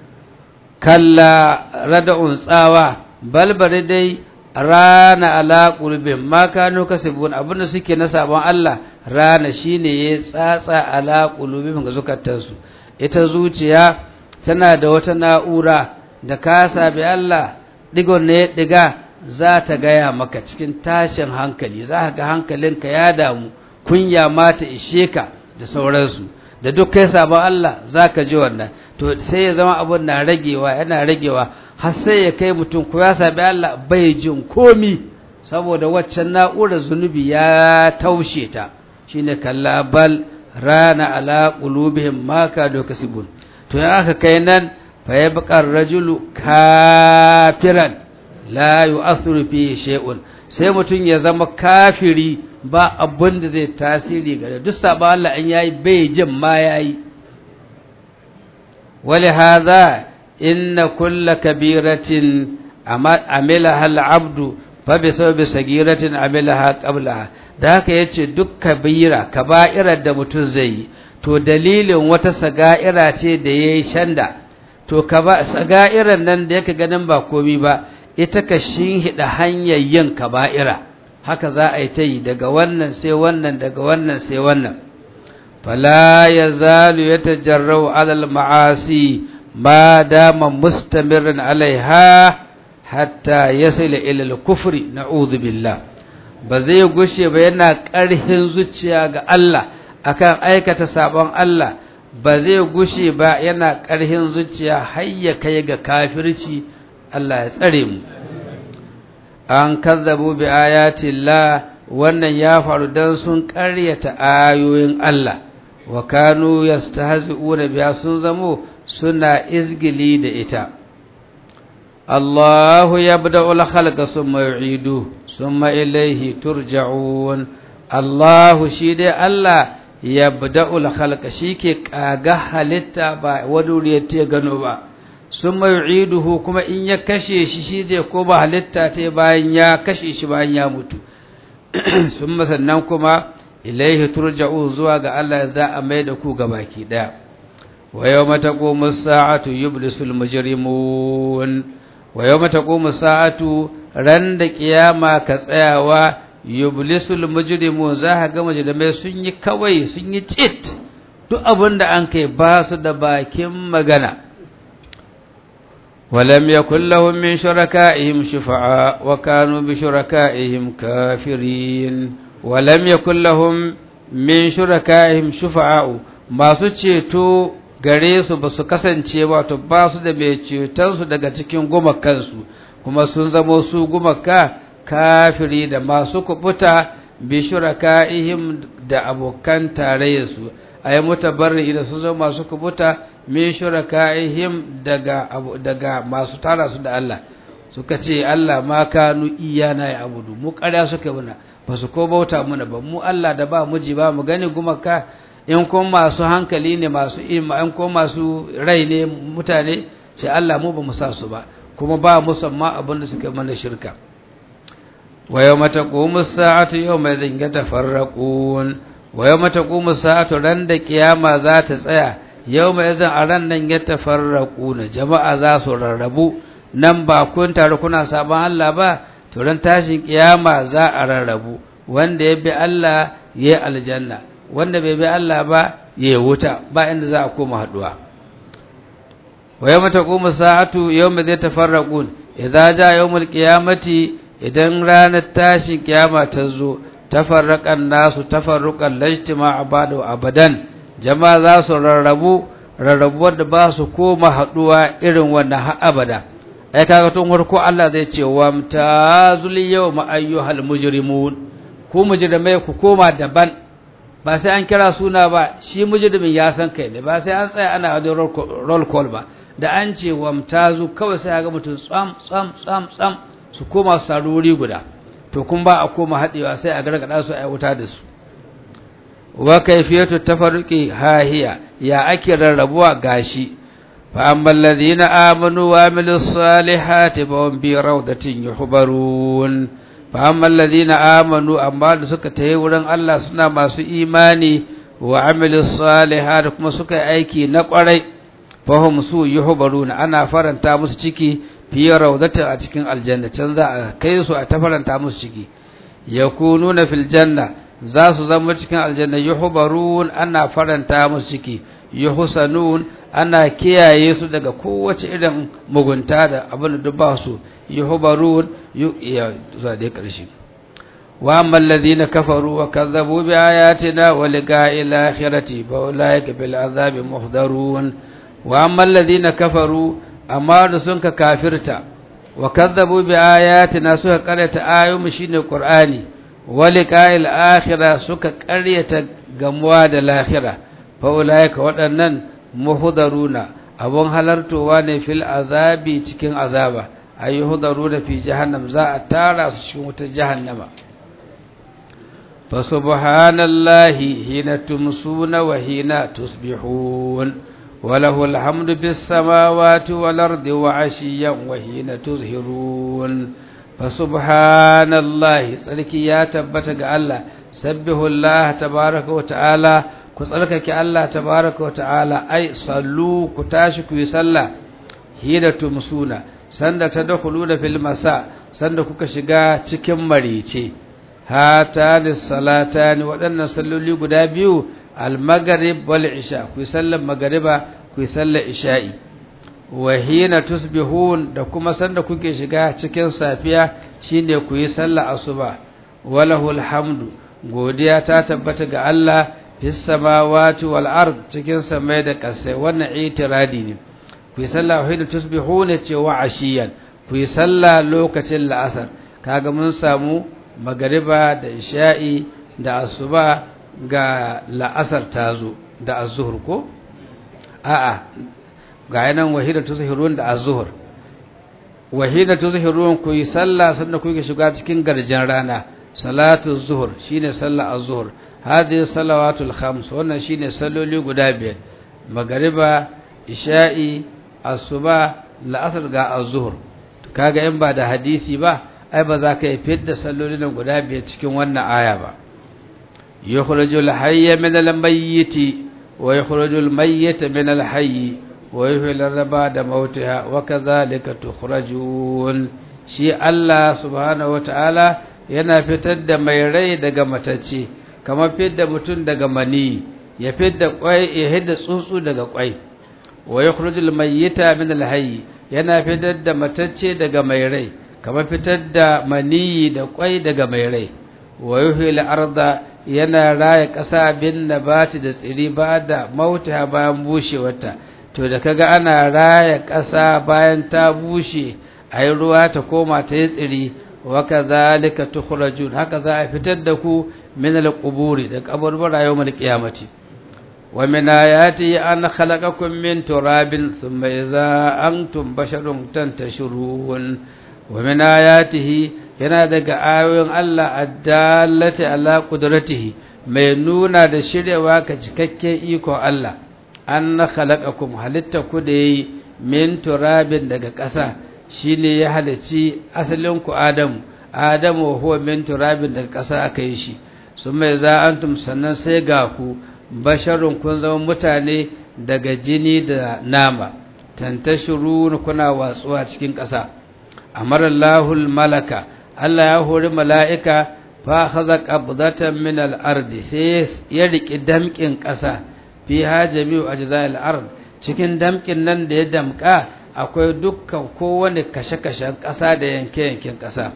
kalla rad'un tsawa bal bare dai rana ala qulubihim ma kanu kasibun abinda suke na sabon Allah rana shine ya tsatsa ala qulubihim ga zukatansu ita zuciya tana da wata na'ura da ka sabi Allah digon ne diga za ta gaya maka cikin tashin hankali za ka ga hankalinka ya damu kunya ma ta ishe ka da sauransu da duk kai sabon Allah za ka ji wannan to sai ya zama abun na ragewa yana ragewa har sai ya kai mutum ko ya sabi Allah bai jin komi saboda waccan na'urar zunubi ya taushe ta shine kalla bal rana ala qulubihim ma kadu kasibun to ya aka kai nan فيبقى الرجل كافرا لا يؤثر فيه شيء sai mutum ya zama kafiri ba abin da zai tasiri gare duk sabon Allah an yayi bai jin ma yayi wali hadha inna kulla kabiratin amilaha al-abdu fa bi sababi sagiratin amilaha qablaha da haka yace duk kabira kaba'irar da mutum zai yi to dalilin wata saga'ira ce da yayi shanda to ka ba saga'iran nan da yake ganin ba komi ba ita ka shinhida hanyar yin kaba'ira haka za a yi ta yi daga wannan sai wannan daga wannan sai wannan fala yazalu yatajarrau alal ma'asi ma dama mustamirin alaiha hatta yasila ila al-kufri na'udhu billah ba zai gushe ba yana ƙarhin zuciya ga Allah akan aikata sabon Allah ba zai gushe ba yana ƙarhin zuciya har ya kai ga kafirci Allah ya tsare mu an kazzabu bi ayatillah wannan ya faru dan sun ƙaryata ayoyin Allah wa kanu yastahzi'una biha sun zamo suna izgili da ita Allahu yabda'u al-khalqa thumma yu'idu thumma ilayhi turja'un Allahu shi dai Allah yabda'ul khalqa shike kaga halitta ba wani wuri ya gano ba sun yu'iduhu kuma in ya kashe shi shi zai koma halitta ta bayan ya kashe shi bayan ya mutu sun sannan kuma ilaihi turja'u zuwa ga Allah za a mai da ku ga baki daya wa yawma taqumu as-sa'atu yublisul mujrimun wa yawma taqumu as-sa'atu ran da kiyama ka tsayawa yublisul mujrimun za ka ga mujrimai sun yi kawai sun yi cit duk abin da an kai ba su da bakin magana ولم يكن لهم من شركائهم شفعاء وكانوا بشركائهم كافرين ولم يكن لهم من شركائهم شفعاء ما ceto gare su ba su kasance wato ba su da mai cetonsu daga cikin gumakansu kuma sun zamo su gumaka kafiri da masu kubuta bi shuraka'ihim da abokan tarayyarsu ay mutabarri da sun zama masu kubuta min shuraka'ihim daga daga masu tara su da Allah suka ce Allah ma kanu iyana ya abudu mu ƙarya suka muna ba su ko bauta muna ba mu Allah da ba muji ba mu gani gumaka in kun masu hankali ne masu ima in kun masu rai ne mutane ce Allah mu ba mu sa su ba kuma ba musamman abin da suka mana shirka wa yawma taqumu as-sa'atu yawma idhin yatafarraqun wa yawma taqumu as-sa'atu ran da kiyama za ta tsaya yau mai zan a ran nan ya tafarraku na jama'a za su rarrabu nan ba kun taru kuna sabon Allah ba to ran tashin kiyama za a rarrabu wanda ya bi Allah ya aljanna wanda bai bi Allah ba ya wuta ba inda za a koma haduwa wa yawma taqumu sa'atu yawma zai tafarraqun idza ja yawmul qiyamati idan ranar tashin kiyama ta zo tafarraqan nasu tafarruqan lajtima'a ba'da abadan jama'a za su rarrabu rarrabuwar da ba su koma haɗuwa irin wannan har abada ai kaga tun farko Allah zai ce wa mtazul yawma ayyuhal mujrimun ku mujrimai ku koma daban ba sai an kira suna ba shi mujrimin ya san kai ne ba sai an tsaya ana da roll call ba da an ce wa mtazu kawai sai ga mutum tsam tsam tsam tsam su koma su taru wuri guda to kun ba a koma haɗewa sai a gargada su a wuta da su wa kaifiyatu tafarruqi hahiya ya ake rarrabuwa gashi fa ammal ladina amanu wa amilus salihati fa hum bi rawdatin yuhbarun fa ammal ladina amanu amma da suka tayi wurin Allah suna masu imani wa amilus salihati kuma suka yi aiki na kwarai fa hum su yuhbarun ana faranta musu ciki fi rawdatin a cikin aljanna can za a kai su a tafaranta musu ciki yakununa fil janna za su zama cikin aljanna yuhbarun ana faranta musu ciki yuhsanun ana kiyaye su daga kowace irin mugunta da abin da ba su yuhbarun ya zuwa da ƙarshe wa ammal ladina kafaru wa kazzabu bi ayatina wa liqa'il akhirati fa ulaika bil azabi muhdarun wa ammal ladina kafaru amma da sun ka kafirta wa kazzabu bi ayatina suka karanta ayoyi shine qur'ani waliƙa'il akhira suka ƙaryata gamuwa da lahira fa'ulaika waɗannan muhudaruna abun halartowa ne fil azabi cikin azaba ayi hudaruna fi jahannam za a tara su cikin wutar jahannama fa subhanallahi hina tumsuna wa hina tusbihun وله الحمد في السماوات والأرض وعشيا وحين تظهرون فسبحان الله tsarki ya tabbata ga Allah sabbihu Allah tabaraka wa ta'ala ku tsarkake Allah tabaraka wa ta'ala ai sallu ku tashi ku yi sallah hida tumsuna sanda tadkhuluna fil masa sanda kuka shiga cikin marice hatani salatani waɗannan salloli guda biyu al-maghrib wal isha ku yi sallar magriba ku yi sallar isha'i wa hina tusbihun da kuma sanda kuke shiga cikin safiya shine ku yi sallar asuba walahul hamdu godiya ta tabbata ga Allah fis samawati wal ard cikin samai da kasai wannan itiradi ne ku yi sallah hina tusbihun ce wa ashiyan ku yi sallah lokacin la'asar kaga mun samu magariba da isha'i da asuba ga la'asar tazo da az-zuhr ko a'a ga yanan wahida tuzhirun da az-zuhr wahida tuzhirun ku yi sallah sannan ku yi shiga cikin garjin rana salatu zuhur shine sallah az-zuhr hadhihi salawatul khams wannan shine salloli guda biyar magariba isha'i asuba la'asar ga az-zuhr kaga in ba da hadisi ba ai ba za ka yi fidda sallolin guda biyar cikin wannan aya ba yukhrijul hayya min al-mayyiti wa yukhrijul mayyita min al-hayyi wa yuhyil arda da mautiha wa kadhalika tukhrajun shi Allah subhanahu wataala yana fitar da mai rai daga matacce kamar fidda mutum daga mani ya fidda kwai ya hidda tsuntsu daga kwai wa yukhrijul mayyita min al-hayy yana fitar da matacce daga mai rai kamar fitar da maniyi da kwai daga mai rai wa yuhyil arda yana raya ƙasa bin nabati da tsiri ba da mauta bayan bushewarta to da kaga ana raya ƙasa bayan ta bushe ayi ruwa ta koma ta yi tsiri wa kadhalika tukhrajun haka za a fitar da ku min al-quburi da kaburbura yawmal qiyamati wa min ayati an khalaqakum min turabin thumma idza antum basharun tantashurun wa min ayatihi yana daga ayoyin Allah addallati ala qudratihi mai nuna da shiryawa ka cikakken ikon Allah an khalaqakum halitta ku da yi min turabin daga ƙasa shine ya halici asalin ku Adamu Adamu huwa min turabin daga ƙasa aka yi shi sun mai za antum sannan sai ga ku basharun kun zama mutane daga jini da nama tantashiru kuna watsuwa cikin ƙasa amarallahul malaka Allah ya hori mala'ika fa haza qabdatan min al-ardi sai ya riki damkin ƙasa fi hajamiu ajza'il ard cikin damkin nan da ya damka akwai dukkan kowane kashe-kashen ƙasa da yanke-yanken ƙasa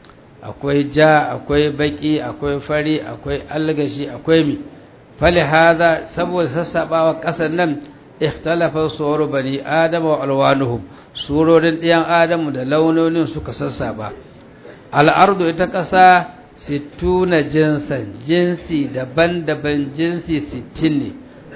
akwai ja akwai baki akwai fari akwai algashi akwai mi fali hada saboda sassabawa ƙasar nan ikhtalafa suwaru bani adama wa alwanuhum surorin ɗiyan adamu da launonin suka sassaba al'ardu ita ƙasa sittuna jinsan jinsi daban-daban jinsi sittin ne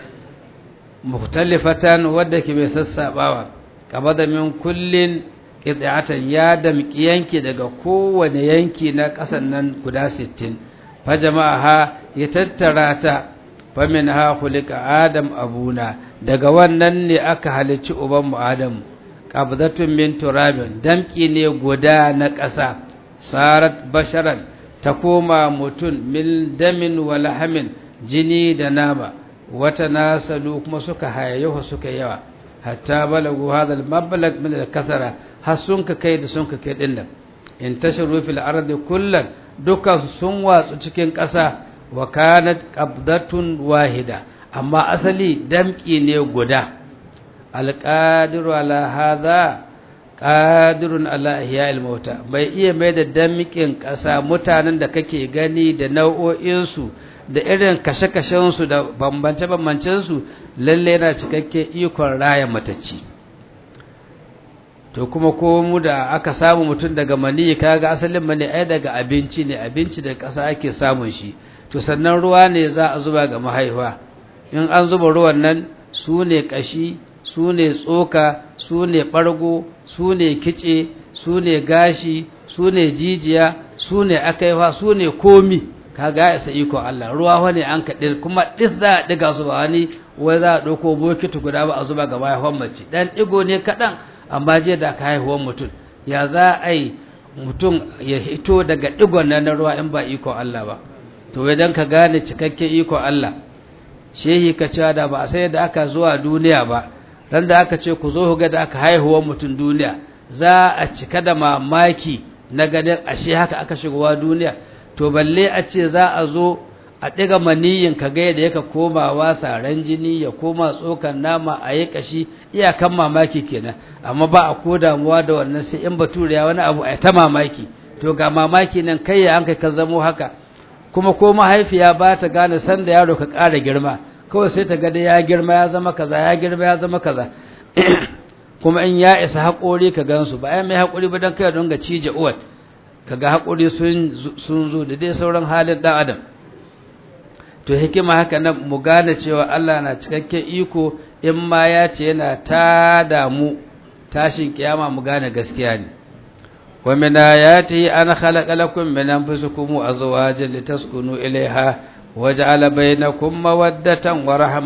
mukhtalifatan wadda ke mai sassabawa kaba da min kullin ƙidatan ya damƙi yanki daga kowane yanki na ƙasan nan guda sittin fa jama'a ha ya tattara ta fa min ha kulika adam abuna daga wannan ne aka halicci ubanmu adamu qabdatun min turabin damƙi ne guda na ƙasa sarat basharan ta koma mutum min damin wa lahamin jini da nama wata nasalu kuma suka hayayyahu suka yawa hatta balagu hadal mablag min al-kathara har sun ka kai da sun ka kai din nan in tasharu fil ardi kullan duka sun watsu cikin ƙasa wa kanat qabdatun wahida amma asali damki ne guda alqadiru ala hadha qadirun ala ihya'il mauta bai iya mai da damkin ƙasa mutanen da kake gani da nau'o'insu da irin kashe-kashensu da bambance-bambancensu lalle yana cikakke ikon raya matacci to kuma ko mu da aka samu mutum daga maniyi kaga asalin mani ai daga abinci ne abinci da ƙasa ake samun shi to sannan ruwa ne za a zuba ga mahaifa in an zuba ruwan nan su ne ƙashi su ne tsoka su ne ɓargo su ne kice su ne gashi su ne jijiya su ne akaifa su ne komi kaga ya isa iko Allah ruwa wani an kaɗir kuma ɗis za a ɗiga su ba wani wai za a ɗauko bokiti guda ba a zuba ga mahaifan mace ɗan ɗigo ne kaɗan amma je da aka haihuwan mutum ya za a yi mutum ya hito daga ɗigon nan na ruwa in ba iko Allah ba to idan ka gane cikakken iko Allah shehi ka cewa da ba a sai da aka zuwa duniya ba ran da aka ce ku zo ku ga da aka haihuwan mutum duniya za a cika da mamaki na ganin ashe haka aka shigowa duniya to balle a ce za a zo a ɗiga maniyin ka ga yadda yaka komawa saran jini ya koma tsokan nama a yi kashi iyakan mamaki kenan amma ba a ko damuwa da wannan sai in baturiya wani abu a ta mamaki to ga mamaki nan kai ya an kai ka zamo haka kuma ko mahaifiya ba ta gane sanda yaro ka ƙara girma kawai sai ta ga ya girma ya zama kaza ya girma ya zama kaza kuma in ya isa haƙori ka gansu ba ai mai haƙori ba don kai don ga cije uwar kaga haƙuri sun zo da dai sauran halin ɗan adam to hikima haka nan mu gane cewa Allah na cikakken iko in ma ya ce yana ta damu tashin kiyama mu gane gaskiya ne wa min ayati an khalaqa lakum min anfusikum azwajan litaskunu ilayha waja'ala bainakum mawaddatan wa rahma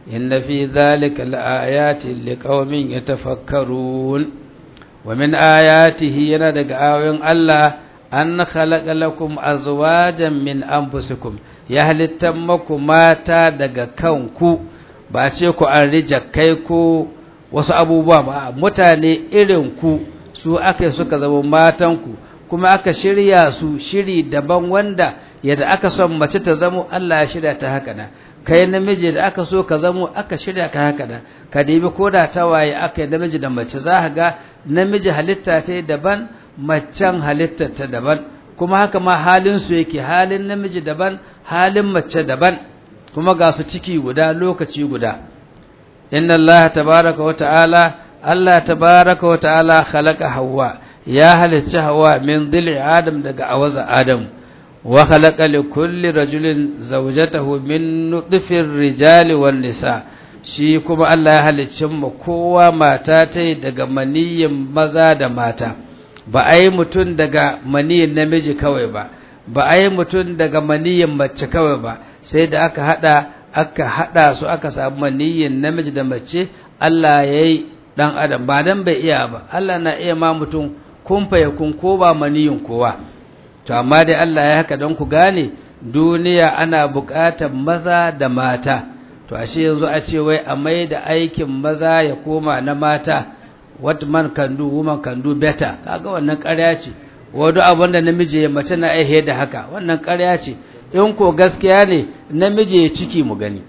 inna fi dhalika laayatin liqaumin yatafakkarun wa min ayatihi yana daga ayoyin Allah an khalaqa lakum azwajan min anfusikum ya halittan maku mata daga kanku ba ce ku an kai ko wasu abubuwa ba mutane irin ku su aka suka zama matanku kuma aka shirya su shiri daban wanda yadda aka son mace ta zamo Allah ya shirya ta haka na kai namiji da aka so ka zamo aka shirya ka haka na ka dibi ko da tawaye aka yi namiji da mace za ka ga namiji halitta ta daban macen halitta ta daban kuma haka ma halin su yake halin namiji daban halin mace daban kuma ga su ciki guda lokaci guda inna Allah tabaraka wa ta'ala Allah tabaraka wa ta'ala khalaqa Hawwa ya halicci Hawwa min dhil'i Adam daga awaza Adam wa khalaqa li kulli rajulin zawjatahu min nutfir rijali wan nisa shi kuma Allah ya halicci mu kowa mata ta daga maniyin maza da mata ba ai mutun daga maniyin namiji kawai ba ba ai mutun daga maniyin mace kawai ba sai da aka hada aka hada su aka samu maniyin namiji da mace Allah yayi dan adam ba dan bai iya ba Allah na iya ma mutum kun fa yakun ko ba maniyin kowa to amma dai Allah ya haka don ku gane duniya ana buƙatar maza da mata to ashe yanzu a ce wai a mai da aikin maza ya koma na mata what man can do woman can do better kaga wannan ƙarya ce wadu abin da namiji ya mace na aihe da haka wannan ƙarya ce in ko gaskiya ne namiji ya ciki mu gani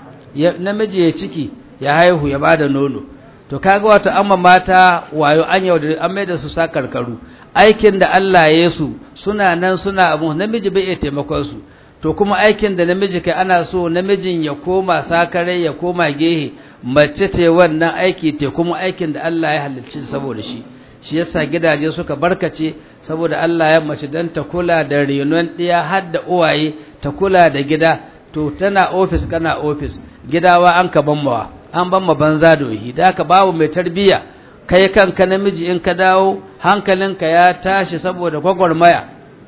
namiji ya ciki ya haihu ya bada nono to kaga wato amma mata wayo an yau da an mai da su sa karkaru aikin da Allah ya su suna nan suna abu namiji bai iya taimakon su to kuma aikin da namiji kai ana so namijin ya koma sakare ya koma gehe mace ce wannan aiki te kuma aikin da Allah ya halicci saboda shi shi yasa gidaje suka barkace saboda Allah ya mace dan ta kula da renon ɗiya har da uwaye ta kula da gida to tana ofis kana ofis gidawa an ka bammawa an bamma banza da wahi da ka babu mai tarbiya kai kanka namiji in ka dawo hankalinka ya tashi saboda gwagwarmaya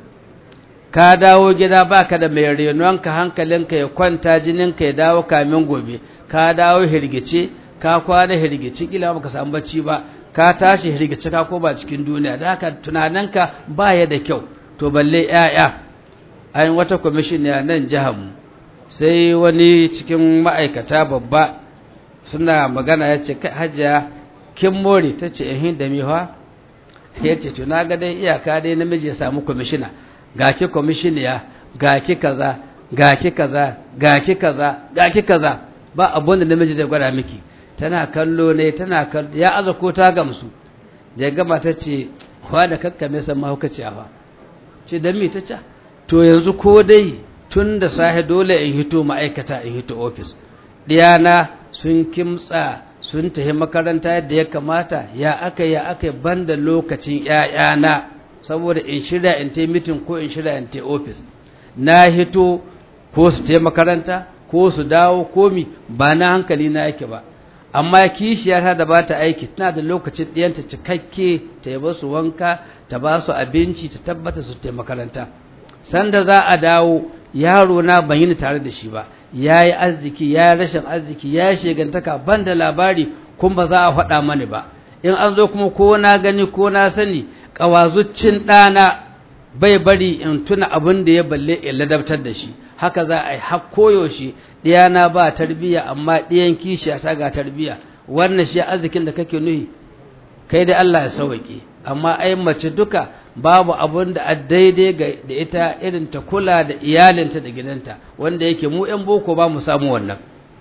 ka dawo gida baka da mai renonka hankalinka ya kwanta jininka ya dawo kamin gobe ka dawo hirgice ka kwana hirgice kila baka samu bacci ba ka tashi hirgice ka ko ba cikin duniya da haka tunaninka baya da kyau to balle ƴaƴa an wata kwamishin ya nan jihar mu sai wani cikin ma'aikata babba suna magana ya ce hajiya kin more ta ce ehin da miwa ya ce to na ga dai iyaka dai namiji ya samu kwamishina ga ki kwamishiniya ga ki kaza ga ki kaza ga ki kaza ga ki kaza ba abun da namiji zai gwada miki tana kallo ne tana kallo ya aza ko ta gamsu da gama ta ce wa da kakkame san mahaukaciya ba ce dan me ta ce to yanzu ko dai tun da sahe dole in hito ma'aikata in hito ofis diyana sun kimtsa sun tafi makaranta yadda ya kamata ya aka ya aka banda lokacin ƴaƴana saboda in shirya in tai mitin ko in shirya in tai ofis na hito ko su tai makaranta ko su dawo ko mi ba na hankali na yake ba amma kishiyata da ba ta aiki tana da lokacin ɗiyanta cikakke ta yi su wanka ta ba su abinci ta tabbata su tai makaranta sanda za a dawo yaro na ban yi tare da shi ba ya yi arziki ya yi rashin arziki ya yi shegantaka ban da labari kun ba za a faɗa mani ba in an zo kuma ko na gani ko na sani ƙawazuccin ɗana bai bari in tuna abin da ya balle in ladabtar da shi haka za a yi har koyaushe ɗiyana ba tarbiyya amma ɗiyan kishiya ta ga tarbiyya wannan shi arzikin da kake nuhi kai da Allah ya sauwaƙe amma ai mace duka babu abun da a daidai da ita irin ta kula da iyalinta da gidanta wanda yake mu 'yan boko ba mu samu wannan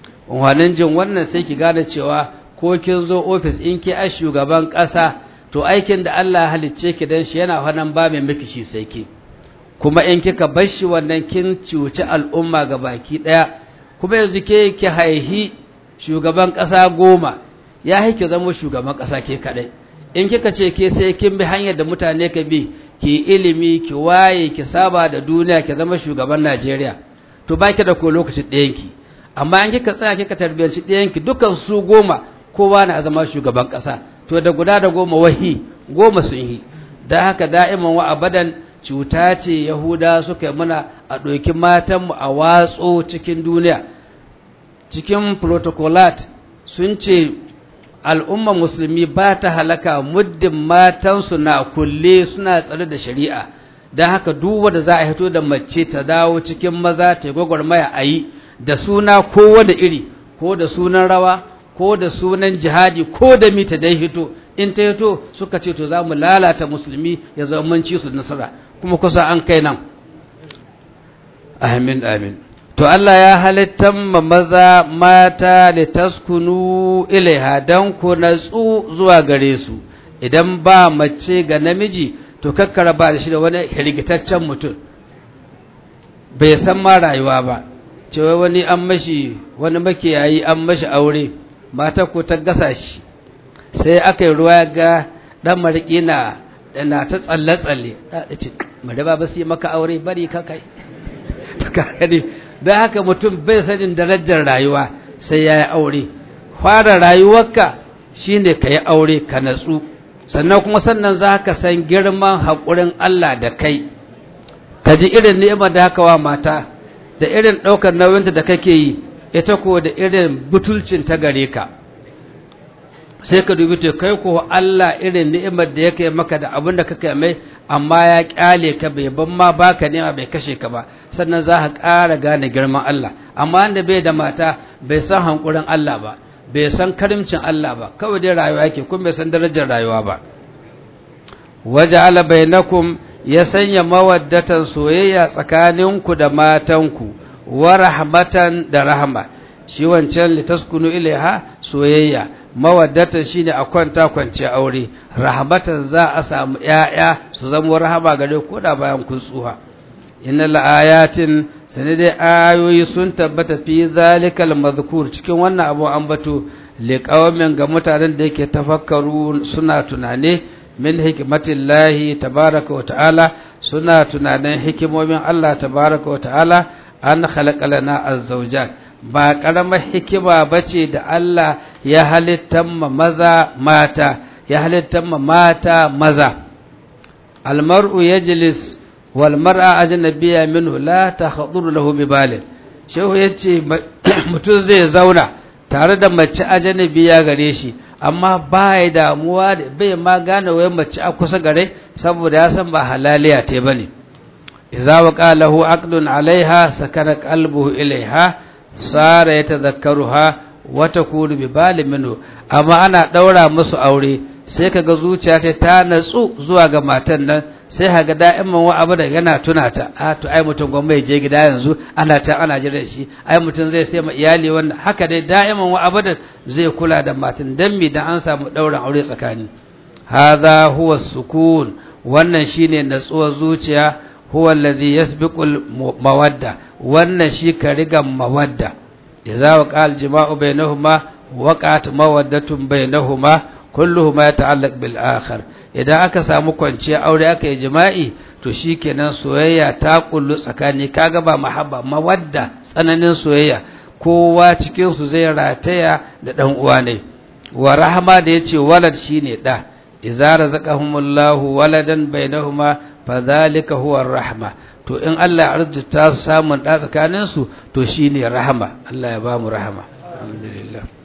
wani jin wannan sai ki gane cewa ko kin zo ofis in ki a shugaban ƙasa to aikin da Allah halicce ki dan shi yana hannun ba mai miki shi sai ki kuma in kika bar shi wannan kin cuci al'umma ga baki ɗaya kuma yanzu ke ki haihi shugaban ƙasa goma ya haike zama shugaban ƙasa ke kaɗai in kika ce ke sai kin bi hanyar da mutane ka bi ki ilimi ki waye ki saba da duniya ki zama shugaban Najeriya to baki da ko lokacin ɗayanki amma in kika tsaya kika tarbiyanci ɗayanki dukan su goma kowa na zama shugaban ƙasa to da guda da goma wahi goma sun yi da haka da'iman wa abadan cuta ce yahuda suka yi muna a ɗauki matanmu a watso cikin duniya cikin protocolat sun ce al'umma musulmi ba ta halaka muddin matansu na kulle suna tsare da shari'a don haka duk wanda za a hito da mace ta dawo cikin maza ta yi gwagwarmaya a yi da suna kowane iri ko da sunan rawa ko da sunan jihadi ko da mita dai hito in ta hito suka ce to za mu lalata musulmi ya zama mun ci su nasara kuma kusa an kai nan amin amin to Allah ya halittan ma maza mata da taskunu ilaiha don ku natsu zuwa gare su idan ba mace ga namiji to kakkara ba da shi da wani hirgitaccen mutum bai san ma rayuwa ba cewa wani an mashi wani makiyayi an mashi aure mata ko ta gasa shi sai aka yi ruwa ga dan mariki na na ta tsalle-tsalle ta ce mare ba su yi maka aure bari ka kai don haka mutum bai sanin darajar rayuwa sai ya yi aure fara rayuwarka shine ka yi aure ka natsu sannan kuma sannan za ka san girman haƙurin Allah da kai ka ji irin ni'imar da haka wa mata da irin ɗaukar nauyinta da kake yi ita ko da irin butulcin ta gare ka sai ka dubi to kai ko Allah irin ni'imar da yake maka da abin da kake mai amma ya kyale ka bai ban ma baka nema bai kashe ka ba sannan za ka ƙara gane girman Allah amma wanda bai da mata bai san hankurin Allah ba bai san karimcin Allah ba kawai dai rayuwa yake kuma bai san darajar rayuwa ba waja'ala bainakum ya sanya mawaddatan soyayya tsakaninku da matanku wa rahmatan da rahma shi wancan litaskunu ilaiha soyayya mawaddatan shine a kwanta kwance aure rahmatan za a samu yaya su zama rahama gare ku da bayan kun tsuha innal ayatin sane dai ayoyi sun tabbata fi zalikal madhkur cikin wannan abu an bato liqawamin ga mutanen da yake tafakkaru suna tunane min hikmatillahi tabaraka wa ta'ala suna tunanin hikimomin Allah tabaraka wa ta'ala an khalaqa lana az-zawjat ba karamar hikima bace da Allah ya halittan ma maza mata ya halittan ma mata maza almar'u yajlis wal mar'a ajnabiyya minhu la takhduru lahu bi balin shehu yace mutum zai zauna tare da mace ajnabiya gare shi amma ba ya damuwa bai ma gane wai mace a kusa gare saboda ya san ba halaliya te bane idza waqa lahu aqdun alaiha sakana qalbuhu ilaiha sara yatadhakkaruha wa takunu bi balin minhu amma ana daura musu aure sai kaga zuciya ta ta natsu zuwa ga matan nan sai haga da'iman wa abu da yana tuna ta a to ai mutum gwamma je gida yanzu ana ta ana jira shi ai mutum zai sai ma iyali wannan haka dai da'iman wa abu da zai kula da matan dan mi dan an samu dauran aure tsakani hadha huwa sukun wannan shine natsuwar zuciya huwa alladhi yasbiqul mawadda wannan shi ka riga mawadda idza waqa al-jima'u bainahuma waqa'at mawaddatun bainahuma kulluhuma yata'allaq bil akhar idan aka samu kwanciya aure aka yi jima'i to shikenan soyayya ta kullu tsakani kaga ba mahabba mawadda tsananin soyayya kowa cikin su zai rataya da dan uwa ne wa rahama da yace walad shine da idza razaqahumullahu waladan bainahuma fadhalika huwa rahma to in Allah ya arzuta su samun da tsakanin su to shine rahama Allah ya ba mu rahama alhamdulillah